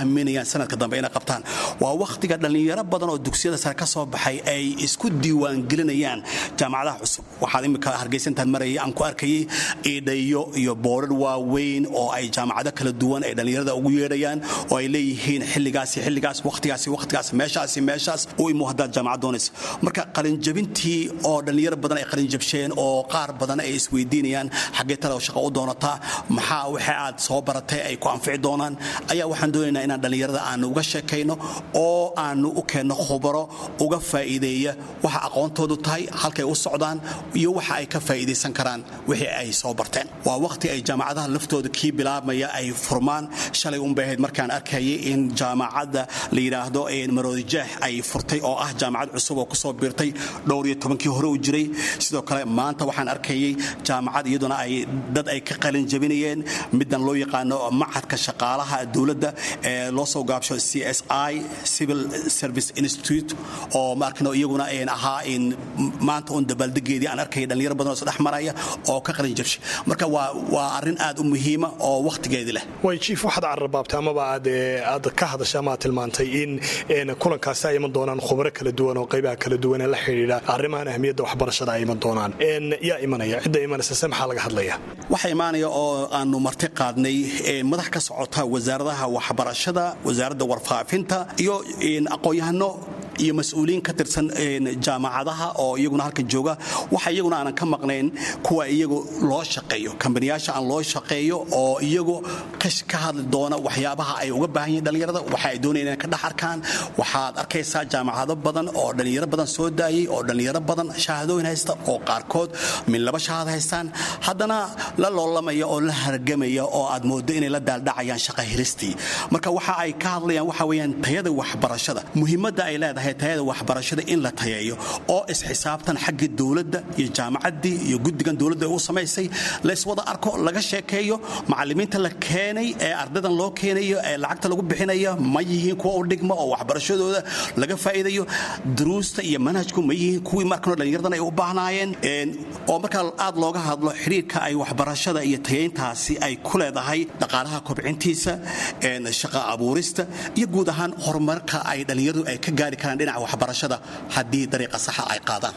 doonayaan sanadka dambe inay qabtaan waa wakhtiga dhallinyaro badan oo dugsiyada sare ka soo baxay ay isku diiwaangelinayaan jaamacadaha cusub waxaad imika hargeysantaad marayay aan ku arkayay iidhayo iyo boorar waaweyn oo ay jaamacado kala duwan ay dhallinyarada ugu yeedhayaan oo ay leeyihiin xilligaasi xilligaas wakhtigaasi wakhtigaas meeshaasi meeshaas u imo haddaad jaamacad doonayso marka qalinjabintii oo dhallinyaro badan ay qalinjabsheen oo qaar badan ay isweydiinayaan xaggee tale shaqa u doonataa maxaa waxa aad soo baratay ay ku anfici doonaan ayaa waxaan doonaynaa inaan dhallinyarada aanu uga sheekayno oo aanu u keenno khubaro uga faa'iideeya waxa aqoontoodu tahay halkay u socdaan iyo waxa ay ka faa'iidaysan karaan wixii ay soo barteen waa wakhti ay jaamacadaha laftooda kii bilaabmaya ay furmaan shalay unbay ahayd markaan arkayay in jaamacadda la yidhaahdo maroodijeex ay furtay oo ah jaamacad cusub oo kusoo biirtay dhowr iyo tobankii hore u jiray sidoo kale maanta waxaan arkayay jaamacad iyaduna ay dad ay ka qalin jabinayeen middan loo yaqaano macadka shaqaalaha dowladda ee loo soo gaabsho c s i civil service institute oo maarkano iyaguna ahaa maanta un dabaaldegeedii aan arkayay dhallinyaro badan oo isdhex maraya oo ka qalin jabshay marka waa waa arrin aad u muhiima oo wakhtigeedii leh way jiif waxaad carrabaabtay amaba aad aad ka hadashay ama aad tilmaantay in kulankaasi ay iman doonaan khubaro kala duwan oo qaybaha kala duwan ee la xidhiidha arrimahan ahmiyadda waxbarashada ay iman doonaan yaa imanaya cidda imanaysa se maxaa laga hadlaya waxaa imaanaya oo aanu marti qaadnay madax ka socota wasaaradaha waxbarashada wasaaradda warfaafinta iyo aqoon-yahano iyo mas-uuliyiin ka tirsan jaamacadaha oo iyaguna halkan jooga waxa iyaguna aanan ka maqnayn kuwa iyagu loo shaqeeyo kambaniyaasha aan loo shaqeeyo oo iyagu ka hadli doona waxyaabaha ay uga baahan yihin dhallinyarada waxa ay doonayaan inay ka dhex arkaan waxaad arkaysaa jaamacado badan oo dhallinyaro badan soo daayay oo dhallinyaro badan shahaadooyin haysta oo qaarkood min laba shahaad haystaan haddana la loolamaya oo la hargamaya oo aad moodo inay la daaldhacayaan shaqa hilistii marka waxa ay ka hadlayaan waxa weeyaan tayada waxbarashada muhiimadda ay leedahay tayada waxbarashada in la tayeeyo oo isxisaabtan xagga dowladda iyo jaamacaddii iyo guddigan dowladda u samaysay layswada arko laga sheekeeyo macallimiinta la keenay ee ardaydan loo keenayo ee lacagta lagu bixinaya ma yihiin kuwa u dhigma oo waxbarashadooda laga faa'iidayo duruusta iyo manhajku ma yihiin kuwii markanoo dhallinyaradan ay u baahnaayeen oo markaa aad looga hadlo xidhiirka ay waxbarashada iyo tayeyntaasi ay ku leedahay dhaqaalaha kobcintiisa shaqa abuurista iyo guud ahaan horumarka ay dhallinyaradu ay ka gaari karaan dhinaca waxbarashada haddii dariiqa saxa ay qaadaan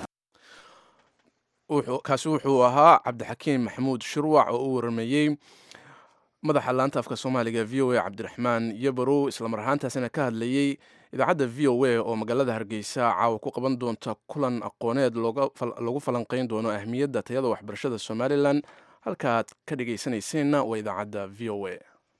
kaasi wuxuu ahaa cabdixakiim maxamuud shurwac oo u warameeyey madaxa laanta afka soomaaliga v o a cabdiraxmaan yabarow islamar ahaantaasina ka hadlayey idaacadda v o a oo magaalada hargeysa caawa ku qaban doonta kulan aqooneed lagu falanqayn doono ahmiyadda tayada waxbarashada somalilan halkaaad ka dhegaysanayseena waa idaacadda v o a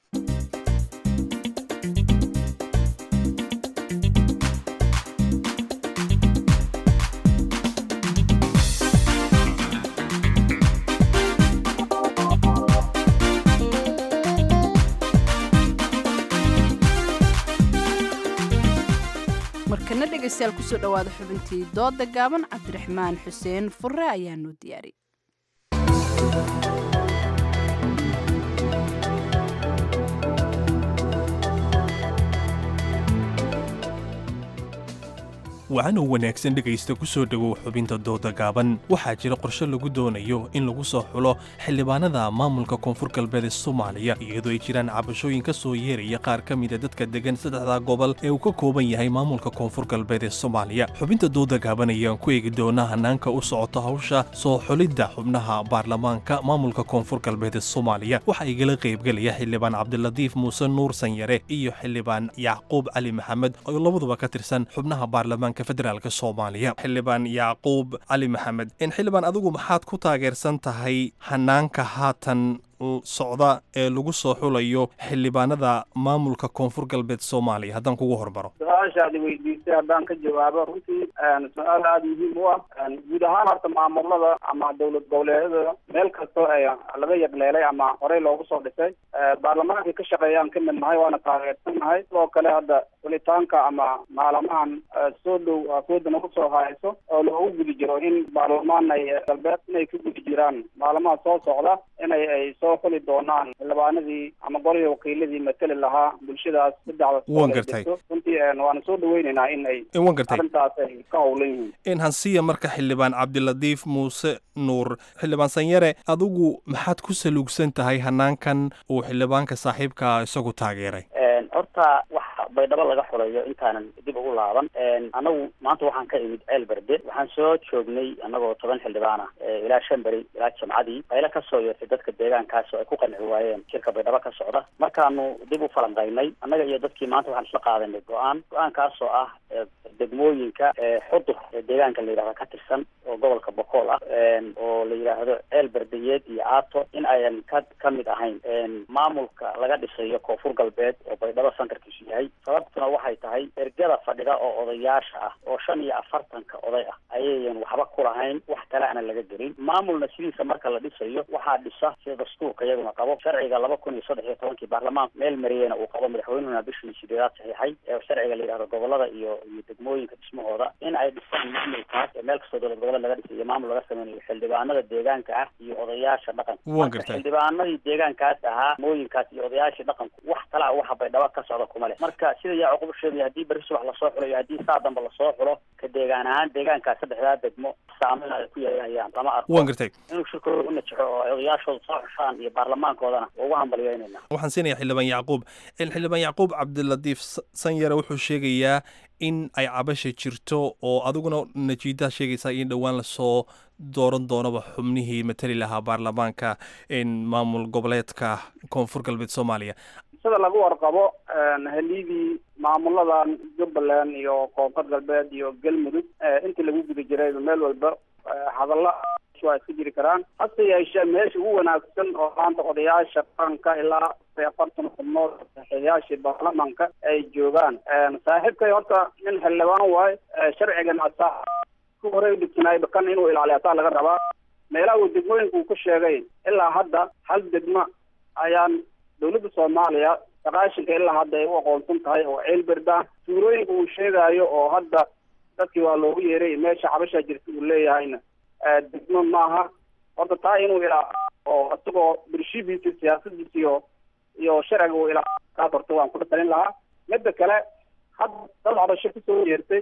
markana dhegaystayaal kusoo dhowaada xubintii dooda gaaban cabdiraxmaan xuseen fure ayaa noo diyaari wacanoo wanaagsan dhegaysta ku soo dhowow xubinta dooda gaaban waxaa jira qorshe lagu doonayo in lagu soo xulo xildhibaanada maamulka koonfur galbeed ee soomaaliya iyadoo ay jiraan cabashooyin ka soo yeeraya qaar ka mida dadka degan saddexda gobol ee uu ka kooban yahay maamulka koonfur galbeed ee soomaaliya xubinta dooda gaaban ayaan ku eegi doonaa hanaanka u socota hawsha soo xulidda xubnaha baarlamaanka maamulka koonfur galbeed ee soomaaliya waxaa igala qaybgelaya xildhibaan cabdilatiif muuse nuur sanyare iyo xildhibaan yacquub cali maxamed oo labaduba ka tirsan xubnaha baarlamaanka federaalk soomaaliya xildhibaan yacquub cali maxamed in xildhibaan adigu maxaad ku taageersan tahay hanaanka haatan socda ee lagu soo xulayo xildhibaanada maamulka koonfur galbeed soomaaliya haddaan kugu hormaro su-aashaad weydiisay haddaan ka jawaabo runtii su-aal aada muhiim u ah guud ahaan horta maamulada ama dowlad goboleedyada meel kastoo ay laga yaqleelay ama horey loogu soo dhisay baarlamaankay ka shaqeeyaan ka mid nahay waana taageersan nahay sidoo kale hadda xulitaanka ama maalamahan soo dhow afooda nagu soo hayso oo loogu gudi jiro in baarlamaan ay galbeed inay ka gudi jiraan maalamaha soo socda inay ay soo xuli doonaan xildhibaanadii ama golihii wakiiladii mateli lahaa bulshadaas Waan gartay. saddexda runtii waana soo dhaweynaynaa in ay Waan gartay. arrintaas ay ka howlan yihiin in hansiya marka xildhibaan cabdilatiif muuse nuur xildhibaan sanyare adigu maxaad ku saluugsan tahay hanaankan uu xildhibaanka saaxiibkaa isagu taageeray horta waxa baydhabo laga xulayo intaanan dib ugu laaban annagu maanta waxaan ka imid ceel berde waxaan soo joognay annagoo toban xildhibaan ah ilaa shan beri ilaa jamcadii qaylo kasoo yeertay dadka deegaankaas oo ay ku qanci waayeen shirka baydhabo ka socda markaanu dib u falanqaynay annaga iyo dadkii maanta waxaan isla qaadanay go-aan go-aankaasoo ah degmooyinka xudur ee deegaanka la yidhahdo ka tirsan oo gobolka bokool ah oo la yidhaahdo ceel berdeyeed iyo aato in ayan ka ka mid ahayn maamulka laga dhisayo koonfur galbeed oo baydhabo santarkiisu yahay sababtuna waxay tahay ergada fadhida oo odayaasha ah oo shan iyo afartanka oday ah ayayan waxba ku lahayn wax kale ana laga gelin maamulna sidiisa marka la dhisayo waxaa dhisa sida dastuurka iyaguna qabo sharciga laba kun iyo saddex iyo tobankii baarlamaanka meel mariyeyna uu qabo madaxweynuhuna bishii sideedaad saxiixay ee sharciga la yidhahdo gobolada iyo iyo degmooyinka dhismahooda in ay dhisaan maamulkaas ee meel kastoo dowlad goboleed laga dhisay iyo maamul laga sameynayo xildhibaanada deegaanka ah iyo odayaasha dhaqanka Waan gartay. xildhibaanadii deegaankaas ahaa mooyinkaas iyo odayaashii dhaqanku wax kale ah waxa baydhabo ka socda kuma leh marka sida yaa cuqubu sheegaya haddii berri subax lasoo xulo iyo haddii saa dambe lasoo xulo ka deegaan ahaan deegaankaas saddexdaa degmo saameyn ay ku yeelanayaan lama arko Waan gartay. inuu shirkooda u najaxo oo ay odayaashooda soo xushaan iyo baarlamaankoodana waa ugu hambalyeynayna waxaan siinayaa xildhibaan yacquub xildhibaan yacquub cabdilatiif S- sanyare wuxuu sheegayaa in ay cabasha jirto oo adiguna najiidaa sheegaysaa in dhowaan lasoo dooran doonaba xubnihii matali lahaa baarlamaanka in maamul goboleedka koonfur galbeed soomaaliya sida lagu warqabo halidii maamuladan jubbaland iyo koonfur galbeed iyo galmudug intii lagu guda jiray meel walba hadalla waa iska jiri karaan hase yeeshee meesha ugu wanaagsan oo maanta odayaasha qaranka ilaa afartan xubnood saxiixyaashii baarlamanka ay joogaan saaxiibkay horta nin xildhibaan waaye sharcigan asaa ku horey dhigtanaayba kan inuu ilaaliyo asaa laga rabaa meelaha uu degmooyinka uu ku sheegay ilaa hadda hal degmo ayaan dowladda soomaaliya saqaashinka ilaa hadda ay u aqoonsan tahay oo ceelberda suurooyinka uu sheegaayo oo hadda dadkii waa loogu yeeray meesha cabashaa jirta uu leeyahayna degmo maaha horta taa inuu ilaa oo isagoo birshibiisa siyaasadiisa iyo iyo sharciga uu ilaa kaas horta waan kula talin lahaa midda kale hadda dad cabasho kusoo yeertay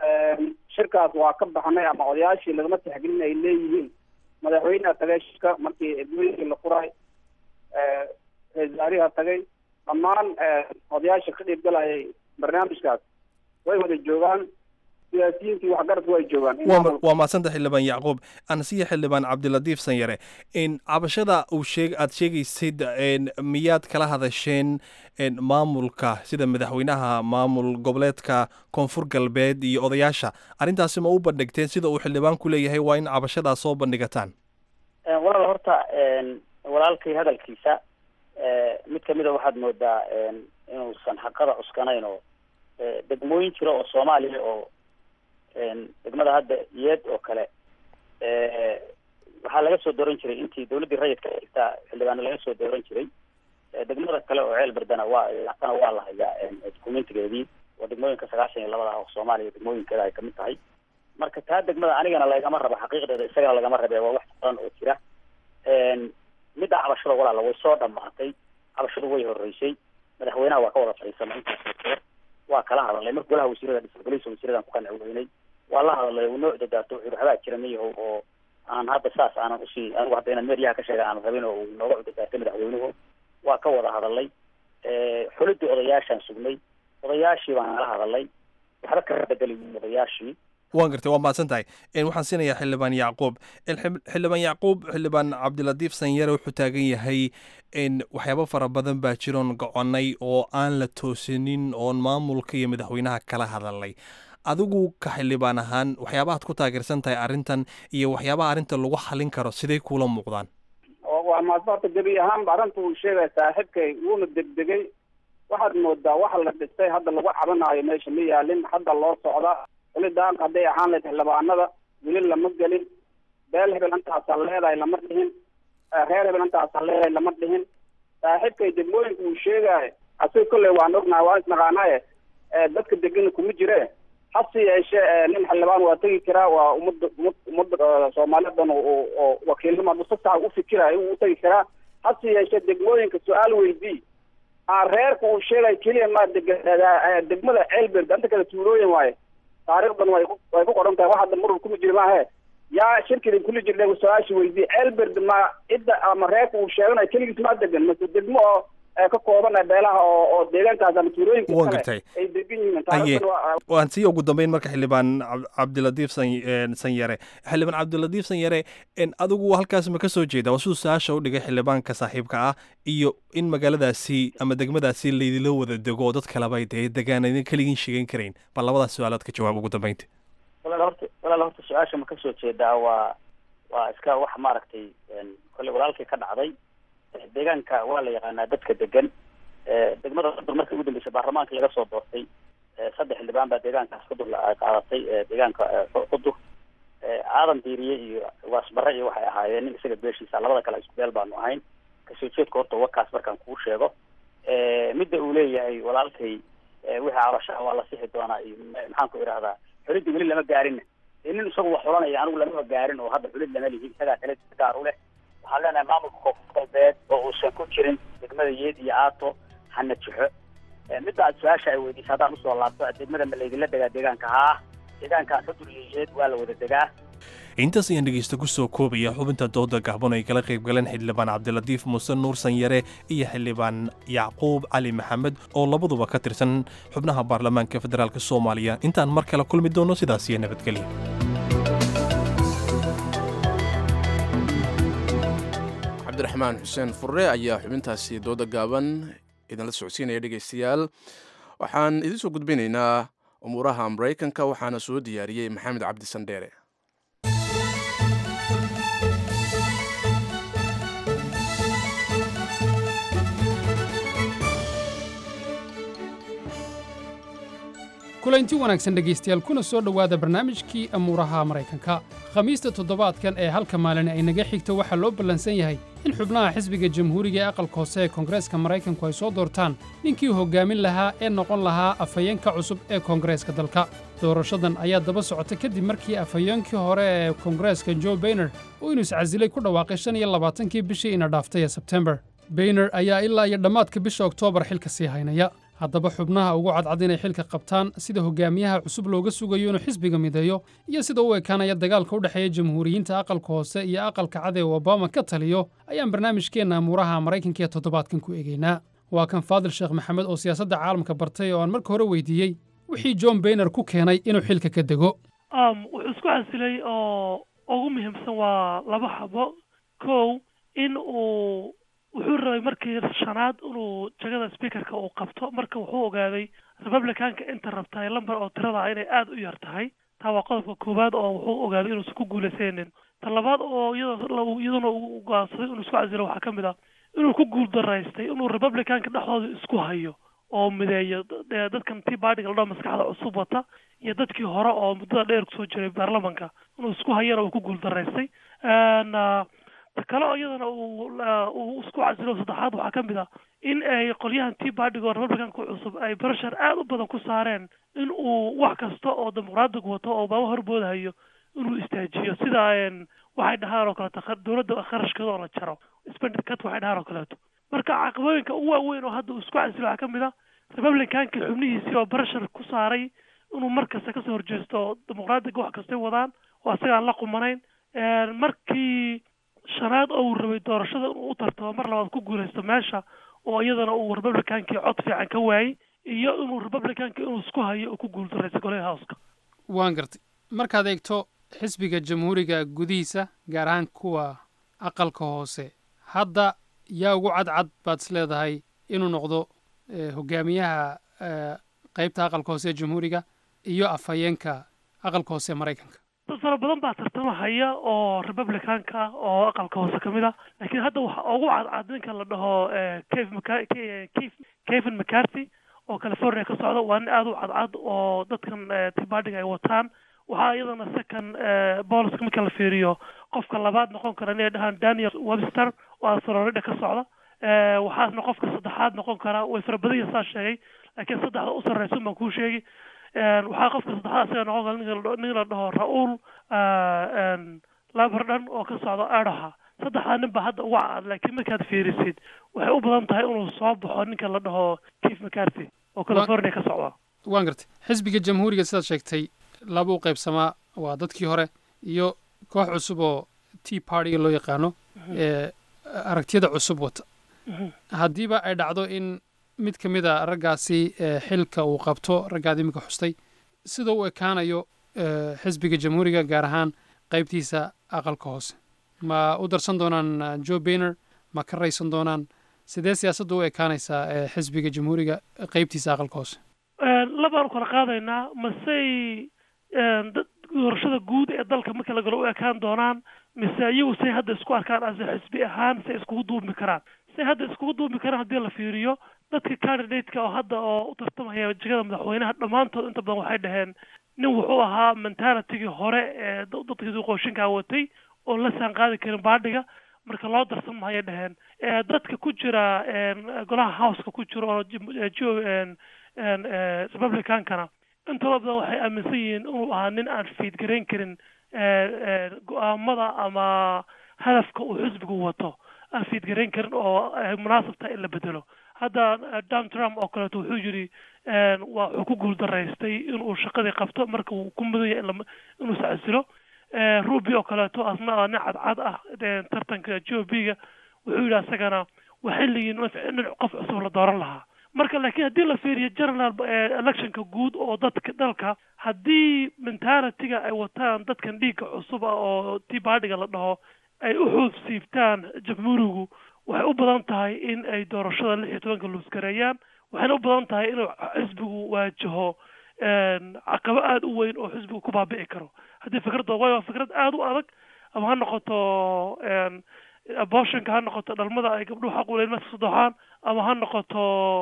shirkaas waa ka baxnay ama odayaashii lagama tixgelin ay leeyihiin madaxweyneha tagay shirka markii edweynkii la furay ra-isul wasaariha tagay dhammaan odayaasha ka dhiibgalayay barnaamijkaas way wada joogaan siyaasiyiintii waxgaradku way joogaan in waa maamul- waa mahadsanta xildhibaan yacquub anasiya xildhibaan cabdilatiif sanyare in cabashada uu sheeg aad sheegaysid en, miyaad kala hadasheen en, maamulka sida madaxweynaha maamul goboleedka koonfur galbeed iyo odayaasha arrintaasi ma u bandhigteen sida uu xildhibaanku leeyahay waa in cabashadaas soo bandhigataan walaal horta walaalkay hadalkiisa mid kamida waxaad moodaa inuusan xaqada cuskanayn oo degmooyin jira oo soomaaliya oo degmada hadda iyed oo kale waxaa laga soo dooran jiray intii dawladdii rayidka xigtaa xildhibaano laga soo dooran jiray degmada kale oo ceel berdana waa laatana waa la hayaa dukumentigeedii oo degmooyinka sagaashan iyo labada ah oo soomaaliya degmooyinkeeda ay kamid tahay marka taa degmada anigana lagama rabo xaqiiqdeeda isagana lagama rabe waa wax qoran oo jira midda cabashada walaala way soo dhamaatay cabashadu way horeysay madaxweynaha waa ka wada fadhiisanay intaas oo jeer waa kala hadalnay marka golaha wasiirada dhisa golihiisa wasiiradan ku qanci weynay waa la hadalay uu noo dadaato wuxuu waxbaa jira miyahow oo aan hadda saas aanan usii anigu hadda inaan meeryaha ka sheega aanan rabin oo uu nooga cudadaatay madaxweynuhu waa ka wada hadalay xulidii odayaashaan sugnay odayaashii baan nala hadalay waxba ka bedeli odayaashii waan gartay waa mahadsan tahay En, waxaan siinayaa xildhibaan yacquub En, xib- xildhibaan yacquub xildhibaan cabdilatiif sanyare wuxuu taagan yahay in waxyaabo fara badan baa jiroon goconay oo aan la toosinin oon maamulka iyo madaxweynaha kala hadalnay adigu ka xildhibaan ahaan waxyaabahaad ku taageersan tahay arrintan iyo waxyaabaha arrinta lagu xalin karo siday kuula muuqdaan oo waa maasbarta gebi ahaanba arrinta uu sheegaya saaxiibkay wuuna degdegay waxaad moodaa waxa la dhistay hadda lagu cabanaayo meesha ma yaalin hadda loo socda xulidaanka hadday ahaan lahayd xildhibaanada weli lama gelin beel hebel intaasaa leedahay lama dhihin Eh, reer hebel intaasaa leedahay lama dhihin saaxiibkay degmooyinka uu sheegaayo asiga kolley waan ognahay waan isnaqaanaaye Eh, dadka degana kuma jire hase yeeshee eh, nin xildhibaan waa tegi karaa waa ummadda ummad ummadda eh, soomaaliyadan oo oo- oo wakiilnimo hadduu si sax u fikirayo uu tegi karaa hase yeeshee degmooyinka su-aal weydii aan reerka uu sheegay keliya ma deg- eh, degmada ceelberd anta kale tuulooyin waaye taariikhdan way ku way ku qoran tahay wax hadda murur kuma jiri maahe yaa shirkidin kuli jirna su-aasha weydii ceelberd ma cidda ama reerka uu sheeganayo keligiis ma degan mase degmo oo ee ka kooban ee beelaha oo oo deegaankaas ama tuulooyinka Waan kale gartay. ay degan yihiin aye taariikhdan waa waan sii ugu dambeyn marka xildhibaan Cab- cabdilatiif san- een, sanyare xildhibaan cabdilatiif sanyare een, adigu halkaas ma ka soo jeeda waa siduu su-aasha u dhigay xildhibaanka saaxiibka ah iyo in magaaladaasi ama degmadaasi laydila wada dego oo dad kaleba ay dee degaan idin keligiin sheegan karayn bal labadaas su-aalaad ka jawaab ugu dambeynta walaal horta walaal horta su-aasha ma kasoo jeedaa waa waa iska wax maaragtay een, kolley walaalkii ka dhacday Eh, deegaanka waa la yaqaanaa dadka degan Eh, degmada qudur markii ugu dambeysay baarlamaanka laga soo doortay eh, saddex xildhibaan baa deegaankaas qudur la- ay qaadatay eh, deegaanka eh, Qu- qudur Eh, aadan diiriye iyo waasbare iyo waxay ahaayeen nin isaga beeshiisa labada kale isku beel baanu ahayn kasoo jeedka horta wakaas markaan kuu sheego Eh, midda uu leeyahay walaalkay eh, wixii cabashaa waa la sixi doonaa iyo ma- maxaan ku idhahdaa xulidda weli lama gaarinna dee nin isagu wax xulanaya anigu lamaba gaarin oo hadda xulid lama lihin isagaa kale gaar u leh waxaan leenahay maamulka koonfur galbeed oo uusan ku jirin degmada yeed iyo aato hana jixo Eh, midda aad su-aasha ay weydiisay haddaan usoo laabto degmada ma laydinla degaa deegaanka haa deegaanka xudur iyo yeed waa la wada degaa intaas ayaan dhegeysta ku soo koobaya xubinta dooda gacban ay kala qayb galeen xildhibaan cabdilatiif muuse nuur sanyare iyo xildhibaan yacquub cali maxamed oo labaduba ka tirsan xubnaha baarlamaanka federaalk soomaaliya intaan mar kale kulmi doono sidaas iyo nabadgelya cabdiraxmaan xuseen furre ayaa xubintaasi dooda gaaban idinla socodsiinaya dhegaystayaal waxaan idiin soo gudbinaynaa umuuraha maraykanka waxaana soo diyaariyey maxamed cabdi sandheere kulanti wanaagsan dhegaystayaal kuna soo dhowaada barnaamijkii amuuraha maraykanka khamiista toddobaadkan ee halka maalin ay naga xigto waxaa loo ballansan yahay in xubnaha xisbiga jamhuuriga ee aqalka hoose ee koongareeska maraykanku ay soo doortaan ninkii hoggaamin lahaa ee noqon lahaa afhayeenka cusub ee koongareeska dalka doorashadan ayaa daba socota kadib markii afhayeenkii hore ee koongareeska joe bayner uu inuu iscasilay ku dhawaaqay shan iyo labaatankii bishii ina dhaaftay ee sebtembar bayner ayaa ilaa iyo dhammaadka bisha oktoobar xilka sii haynaya haddaba xubnaha ugu cadcad inay xilka qabtaan sida hogaamiyaha cusub looga sugayo inuu xisbiga mideeyo iyo sida u ekaanaya dagaalka u dhexeeya jamhuuriyiinta aqalka hoose iyo aqalka cad ee obama ka taliyo ayaan barnaamijkeenna amuuraha maraykanka ee toddobaadkan ku eegaynaa waa kan faadil sheekh maxamed oo siyaasadda caalamka bartay oo aan marka hore weydiiyey wixii john bayner ku keenay inuu xilka ka dego um, wuxuu isku casilay oo ugu muhiimsan waa laba xabo kow in uu wuxuu rabay markii shanaad inuu jagada speakerka uu qabto marka wuxuu ogaaday republicanka inta rabtaay lamber oo tirada ah inay aada u yar tahay taa waa qodobka koowaad oo wuxuu ogaaday inuusan ku guulaysanin ta labaad oo iyadoo iyaduna uu go'aansaday inuu isku casilo waxaa ka mid ah inuu ku guuldaraystay inuu republicanka dhexdooda isku hayo oo mideeyo dee dadkan tea partyga la dhaho maskaxda cusub wata iyo dadkii hore oo muddada dheer kusoo jiray baarlamanka inuu isku hayana uu ku guuldaraystay ta kale oo iyadana uu uu isku casilo saddexaad waxaa ka mid ah in ay qolyahan tea partyga oo republicanka cusub ay barashar aada u badan ku saareen in uu wax kasta oo dimuqraadiga wato oo baaba horboodahayo inuu istaajiyo sida waxay dhahaan oo kaleeto dowladda kharashkeeda oo la jaro spending cut waxay dhahaan oo kaleeto marka caqabooyinka ugu waaweyn oo hadda uu isku casilo waxaa ka mid ah republicanka xubnihiisii oo barashar ku saaray inuu mar kasta kasoo horjeesto dimuqraadiga wax kastay wadaan oo asaga aan la qumanayn markii shanaad oo uu rabay doorashada inuu u tartamo mar labaad ku guulaysto meesha oo iyadana uu republicankii cod fiican ka waayey iyo inuu republicanka inuu isku hayo oo ku guuldaraysa golaha houska waan gartay markaad eegto xisbiga jamhuuriga gudihiisa gaar ahaan kuwa aqalka hoose hadda yaa ugu cadcad baad is leedahay inuu noqdo hogaamiyaha qeybta aqalka hoose ee jamhuuriga iyo afhayeenka aqalka hoose ee maraykanka dad fara badan baa tartamo haya oo republicanka ah oo aqalka hoose ka mid ah laakiin hadda waxa ugu cadcad ninka la dhaho kevin mccarthy oo california ka socda waa nin aada u cadcad oo dadkan tibaadhiga ay wataan waxaa iyadana second booliska marka la fiiriyo qofka labaad noqon kara inay dhahaan daniel webster oo florida ka socda waxaasna qofka saddexaad noqon kara way fara badan yihin saa sheegay laakiin saddexda u sarreysa baan kuu sheegi waxaa qofka saddexaad isaga noqon kara nin la dhaho ra-uul labardhan oo ka socda edaha saddexdaa nin baa hadda ugu cadcad laakiin markaad fiirisid waxay u badan tahay inuu soo baxo ninka la dhaho keith mccarthy oo california ka socda waan gartay xisbiga jamhuuriga sidaad sheegtay laba u qaybsamaa waa dadkii hore iyo koox cusub oo tea partyga loo yaqaano ee aragtiyada cusub wata haddiiba ay dhacdo in mid ka mid a raggaasi eh, xilka uu qabto raggaad iminka xustay sida u ekaanayo eh, xisbiga jamhuuriga gaar ahaan qaybtiisa aqalka hoose ma u darsan doonaan eh, joe bainer ma ka raysan doonaan sidee siyaasadda u ekaanaysaa eh, xisbiga jamhuuriga eh, qaybtiisa aqalka hoose labaanu kala qaadaynaa masey dad doorashada guud ee dalka marka la galo u ekaan doonaan mise iyagu say hadda isku arkaan ase xisbi ahaan say iskugu duubmi karaan say hadda iskugu duubmi karaan haddii la fiiriyo dadka candidateka oo hadda oo u tartamaya jegada madaxweynaha dhammaantood inta badan waxay dhaheen nin wuxuu ahaa mentalitigii hore ee da- dadkii qooshinkaa watay oon la saan qaadi karin baadhiga marka loo darsan mahayay dhaheen Eh, dadka ku jira een, golaha houseka ku jira oo jim- eh, jo een, een, eh, republicankana intooda badan waxay aaminsan yihiin inuu ahaa nin aan fiidgarayn karin eh, eh, go-aamada ama hadafka uu xisbigu wato aan fiidgarayn karin oo ay munaasab tahay in la bedelo hadda eh, donald trump oo kaleeto wuxuu yidhi een, waa wuxuu ku guuldaraystay inuu shaqadii qabto marka uu ku mudan yahay in la- inuu sacasilo Eh, ruby oo kaleeto asna ah nin cadcad ah eh, tartanka joe b-ga wuxuu yidhi asagana waa xilligii nin nin qof cusub la dooran lahaa marka laakiin haddii la fiiriyo general eh, electionka guud oo dadka dalka haddii mentalitiga ay wataan dadkan dhiigga cusub ah oo tii baadhiga la dhaho ay u xuub siibtaan jamhuurigu waxay u badan tahay in ay doorashada lix iyo tobanka luuskareeyaan waxayna u badan tahay inuu xisbigu waajaho een, caqabo aada u weyn oo xisbigu ku baabi'i karo haddii fikradda waayo waa fikrad aada u adag ama ha noqoto een, abortionka ha noqoto dhalmada ay gabdhuhu xaq u leeyihin marka saddexaan ama ha noqoto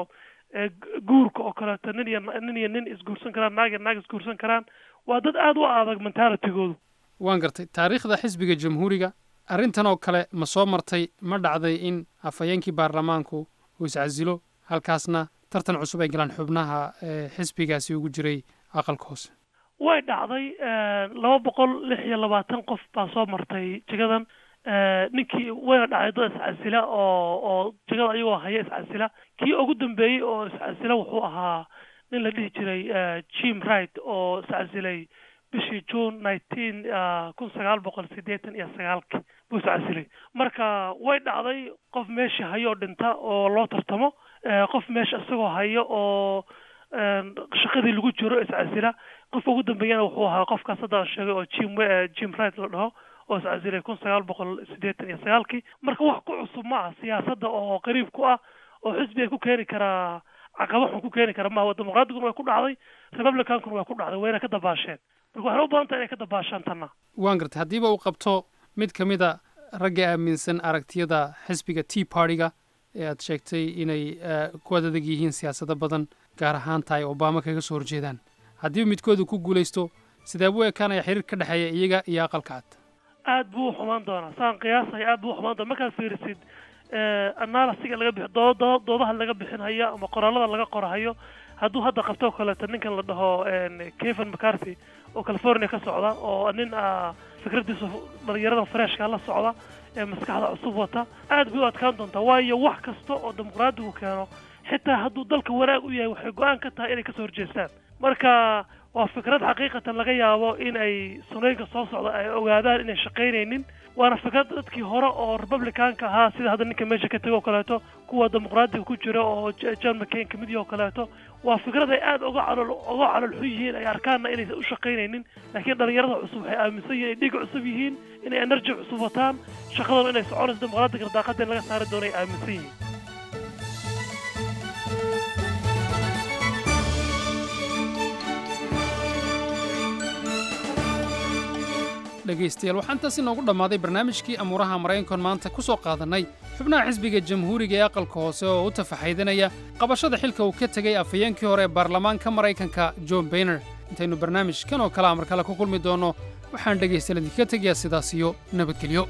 eh, gu- guurka oo kaleeto nin iyo nin iyo nin isguursan karaan naag iyo naag isguursan karaan waa dad aada u adag mentalitigoodu waan gartay taariikhda xisbiga jamhuuriga arrintan oo kale ma soo martay ma dhacday in afhayeenkii baarlamaanku uu iscasilo halkaasna tartan cusub ay galaan xubnaha eh, xisbigaasi ugu jiray aqalka hoose way dhacday laba boqol lix iyo labaatan qof baa soo martay jagadan Eh, ninkii wayna dhacday dad iscasila oo oo jagada ayagoo haya iscasila kii ugu dambeeyey oo iscasila wuxuu ahaa nin la dhihi jiray eh, jim wright oo iscasilay bishii june nineteen kun sagaal boqol siddeetan iyo sagaalki buu iscasilay marka way dhacday qof meeshii hayo oo dhinta oo loo tartamo Eh, qof meesha isagoo hayo oo een, shaqadii lagu jiro iscasila qofka ugu dambeeyana wuxuu ahaa qofkaas hadda aan sheegay oo jim eh, jim wright la dhaho oo iscasilay kun sagaal boqol siddeetan iyo sagaalkii marka wax ku cusub ma ah siyaasadda oo qariib ku ah oo xisbi ay ku keeni karaa caqabo xun ku keeni kara maaha dimuqraadiguna way ku dhacday republicankuna way ku dhacday wayna ka dabaasheen marka waxay u badan tahay inay ka dabaashaan tanna waan gartay haddiiba uu qabto mid ka mid a ragga aaminsan aragtiyada xisbiga tea party-ga ee aad sheegtay inay eh, ku adag yihiin siyaasado badan gaar ahaan tahay obama kaga soo horjeedaan haddiiba midkoodu ku guulaysto sidee buu ekaanaya xiriir ka dhexeeya iyaga iyo aqalka cad aad buu u xumaan doonaa saan qiyaasaya aad buu u xumaan doonaa markaad fiirisid analysiga laga bixi doo- doo- doodaha laga bixinhayo ama qoraalada laga qorahayo hadduu hadda qabto oo kaleeto ninkan la dhaho een, kevin mccarthy oo california ka socda oo nin ah fikradiisa dhalinyarada freshka la socda ee maskaxda cusub wata aad bay u adkaan doontaa waayo wax kasta oo dimuqraadigu keeno xitaa hadduu dalka wanaag u yahay waxay go-aan ka tahay inay kasoo horjeestaan marka waa fikrad xaqiiqatan laga yaabo in ay sunooyinka soo socda ay ogaadaan inay shaqaynaynin waana fikrad dadkii hore oo republicanka ahaa sida hadda ninka meesha ka tegay oo kaleeto kuwa dimuqraadiga ku jira oo J- john mccain kamid yahay oo kaleeto waa fikrad ay aada uga calol uga calol xun yihiin ay arkaanna inaysan u shaqaynaynin laakiin dhalinyarada cusub waxay aaminsan yihiin inay dhiig cusub yihiin inay energy cusub wataan shaqadan inay soconayso dimuqraadiga daaqada in laga saari doono ay aaminsan yihiin dhegaystayaal waxaa intaas inoogu dhammaaday barnaamijkii amuuraha maraykankan maanta ku soo qaadannay xubnaha xisbiga jamhuuriga ee aqalka hoose oo u tafaxaydanaya qabashada xilka uu ka tegey afhayeenkii hore ee baarlamaanka maraykanka john bayner intaynu barnaamijkan oo kale amar kale ku kulmi doonno waxaan dhegaystayaal idinkaga tegayaa sidaas iyo nabadgelyo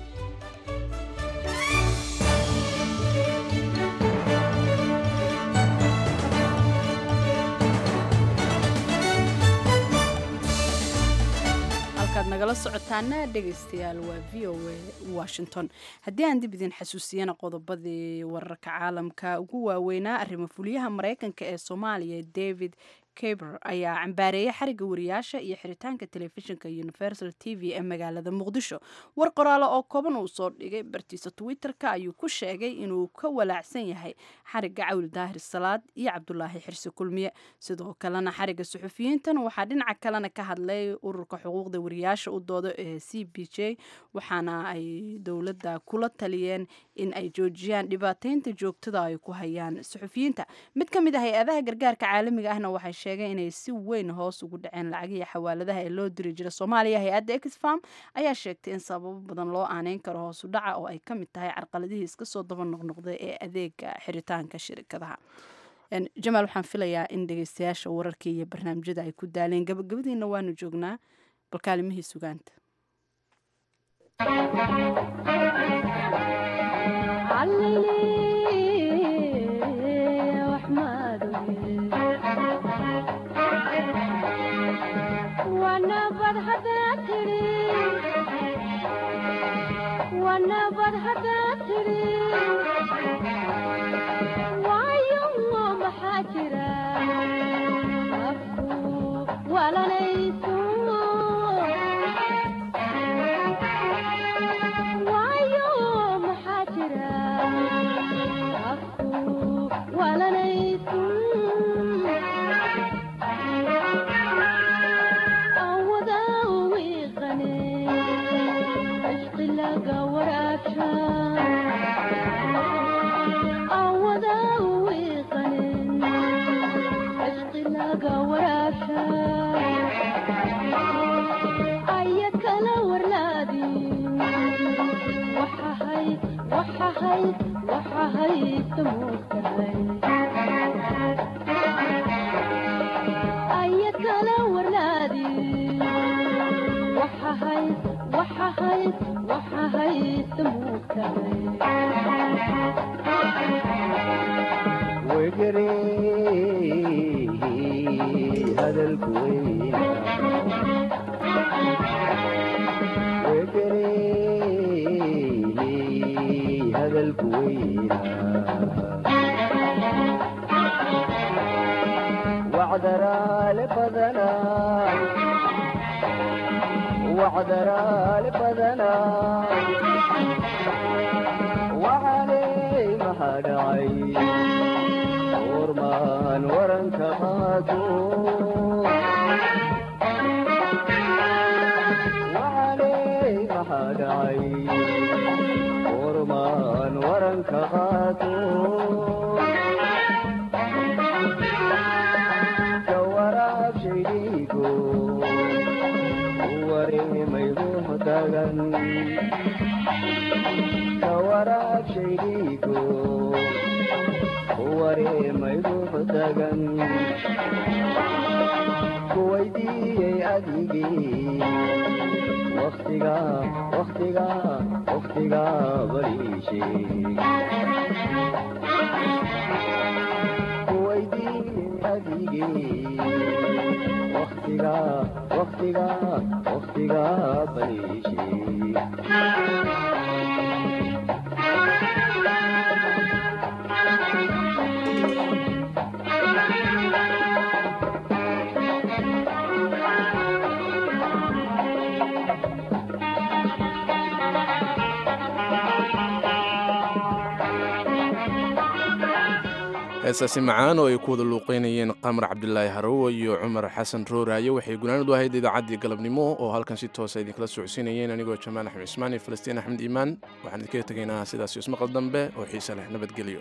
halkaad nagala socotaana dhegaystayaal waa v o a washington haddii aan dib idin xasuusiyana qodobadii wararka caalamka ugu waaweynaa arrimo fuliyaha maraykanka ee soomaaliya david kaber ayaa cambaareeyay xariga wariyaasha iyo xiritaanka telefishinka universal t v ee magaalada muqdisho war qoraale oo kooban uu soo dhigay bartiisa twitter-ka ayuu ku sheegay inuu ka walaacsan yahay xariga cawil daahir salaad iyo cabdulaahi xirsi kulmiye sidoo kalena xariga suxufiyiintan waxaa dhinaca kalena ka hadlay ururka xuquuqda wariyaasha u dooda ee c b j waxaana ay dowladda kula taliyeen in ay joojiyaan dhibaateynta joogtada ay ku hayaan suxufiyiinta mid ka mid ah hay-adaha gargaarka caalamiga ahna waxay sheegeen inay si weyn hoos ugu dhaceen lacagihii xawaaladaha ee loo diri jira soomaaliya hay-adda exfarm ayaa sheegtay in sababo badan loo aaneyn karo hoosu dhaca oo ay ka mid tahay carqaladihii iska soo daba noqnoqday ee adeega xiritaanka shirkadaha jamaal waxaan filayaa in dhegeystayaasha wararkii iyo barnaamijyada ay ku daaleen gabagabadiina waanu joognaa balkaalimihii sugaanta heesaasi macaan oo ay ku wada luuqeynayeen qamar cabdilaahi harowo iyo cumar xasan rooraaye waxay gunaanad u ahayd idaacaddii galabnimo oo halkan si toosa idinkala socodsiinayeen anigoo jamaal axmed cismaan iyo falastiin axmed iimaan waxaan idinkaga tegaynaa sidaas ismaqal dambe oo xiise leh nabadgelyo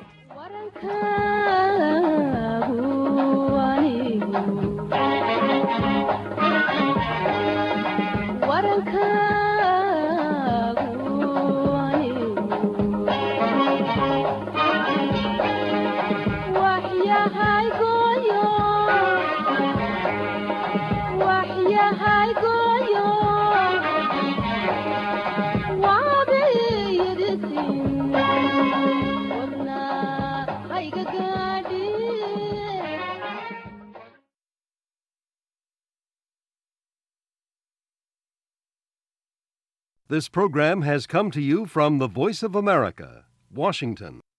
This program has come to you from the Voice of America, Washington.